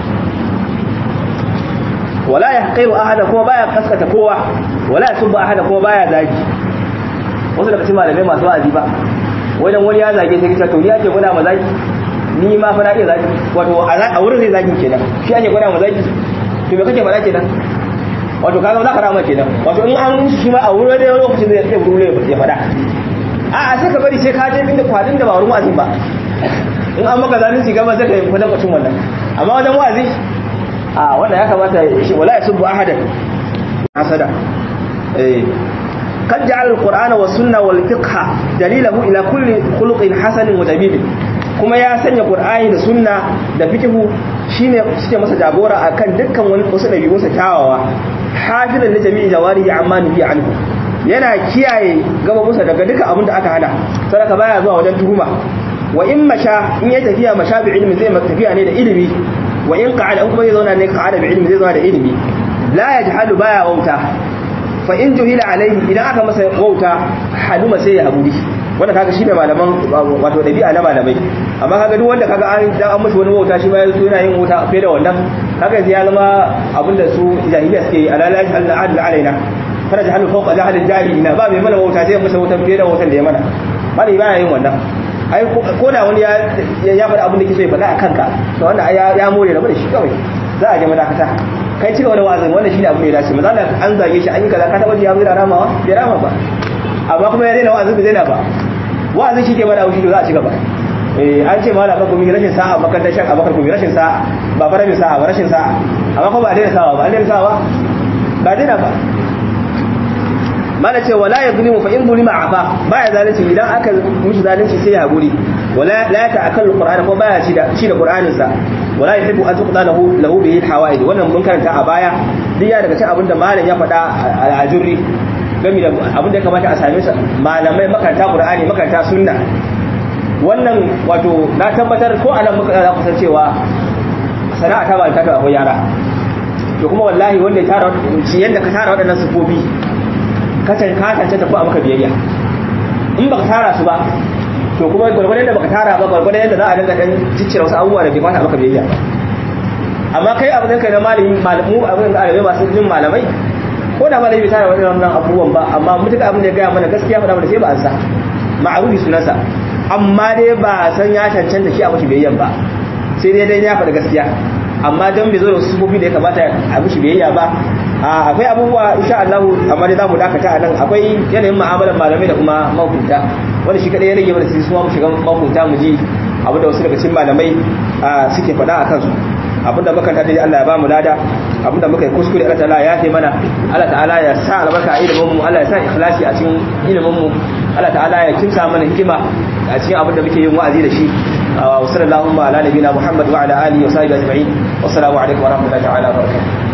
wala yahqiru ahada kuma baya kaskata kowa wala yasubba ahada kuma baya zagi wasu daga cikin malamai masu wa'azi ba wajen wani ya zage sai kita to ni ake gwada ma zagi ni ma fa na iya zagi wato a wurin zai zagi kenan shi ake gwada ma zagi to me kake faɗa kenan wato kaga za ka rama kenan wato in an shi ma a wurin da lokacin zai iya wuri ya faɗa a a sai ka bari sai ka je inda kwadin da ba wurin wa'azin ba in an maka zalunci gaba sai ka yi kwadan kwacin wannan amma wajen wa'azi a wanda ya kamata shi wala ya subbu ahadan hasada eh قد جعل القرآن والسنة والفقه دليله إلى كل خلق حسن وجميل kuma ya sanya Qur'ani da sunna da fiqhu shine suke masa jagora akan dukkan wani wasu dabi'unsa kyawawa hafizan li jami'i jawarihi amma nuhi anhu yana kiyaye gababusa daga duka abin da aka hana sadaka baya zuwa wajen tuhuma wa in masha in ya tafiya masha bi ilmi zai tafiya ne da ilimi wa in qa'ada kuma zai zauna ne qa'ada bi ilmi zai zauna da ilimi la yajhalu baya wauta fa in juhila alaihi idan aka masa wauta haluma sai ya haƙuri wanda kaga shine malaman wato dabi'a na malamai amma kaga duk wanda kaga an dan an mashi wani wauta shi ma yazo yana yin wauta fiye da wannan kaga yanzu ya zama abinda su jahiliya suke yi alala Allah adl alaina fara jahalu fawqa jahal jahilina ba mai mana wauta sai masa wautan fiye da wautan da ya mana malami baya yin wannan ai ko da wani ya ya faɗa abin da ke so ya faɗa a kanka to wannan ya ya more rabu da shi kawai za a je madakata kai cika wani wa'azin wannan shi ne abin da ya dace misali an zage shi an yi kaza ka taɓa ji ya zira ramawa bai rama ba amma kuma ya daina wa'azin bai daina ba wa'azin shi ke bada wuce to za a ci gaba eh an ce mala bakumi rashin sa'a makarantar shan abakar kuma rashin sa'a ba fara min sa'a ba rashin sa'a amma kuma ba daina sa'a ba an daina sa'a ba ba daina ba mana ce wala ya zulimu fa in zulima afa baya zalunci idan aka mishi zalunci sai ya haƙuri wala la ya ta'akkalu qur'ana ko baya ci da ci da qur'anin sa wala yuhibbu an tuqda lahu lahu bihi alhawaid wannan mun karanta a baya duk ya daga cikin abinda malam ya faɗa a ajurri game da abin da ya kamata a same sa malamai makaranta qur'ani makaranta sunna wannan wato na tabbatar ko anan muka za ku san cewa sana'a ta ba ta ta akwai yara to kuma wallahi wanda ya tara shi yanda ka tara waɗannan sufofi ka cancanta ko a maka biyayya in baka tara su ba to kuma gwargwadon da baka tara ba gwargwadon yadda za a dinga dan ciccire wasu abubuwa da bai kwata maka biyayya amma kai abin kai na malami malamu abin da arabe masu jin malamai ko da malami bai tara wannan abubuwan ba amma mutuka abin da ya gaya mana gaskiya faɗa mana sai ba an sa ma'arufi sunansa amma dai ba san ya cancanta shi a mashi biyayyan ba sai dai dai ya faɗa gaskiya amma don bai zo da wasu sufofi da ya kamata a mishi biyayya ba akwai abubuwa insha Allah amma dai zamu dakata a nan akwai yanayin mu'amalar malamai da kuma mahukunta wanda shi kadai ya rage mana sai su mu shiga mahukunta mu ji abu da wasu daga cikin malamai suke faɗa a kansu abinda muka tada dai Allah ya bamu lada abinda muka yi kuskure Allah ta'ala ya yafe mana Allah ta'ala ya sa albarka a ilimin mu Allah ya sa ikhlasi a cikin ilimin mu Allah ta'ala ya kimsa mana hikima a cikin abinda muke yin wa'azi da shi wa sallallahu ala nabiyina Muhammad wa ala alihi wa sahbihi ajma'in wassalamu alaikum wa rahmatullahi ta'ala wa barakatuh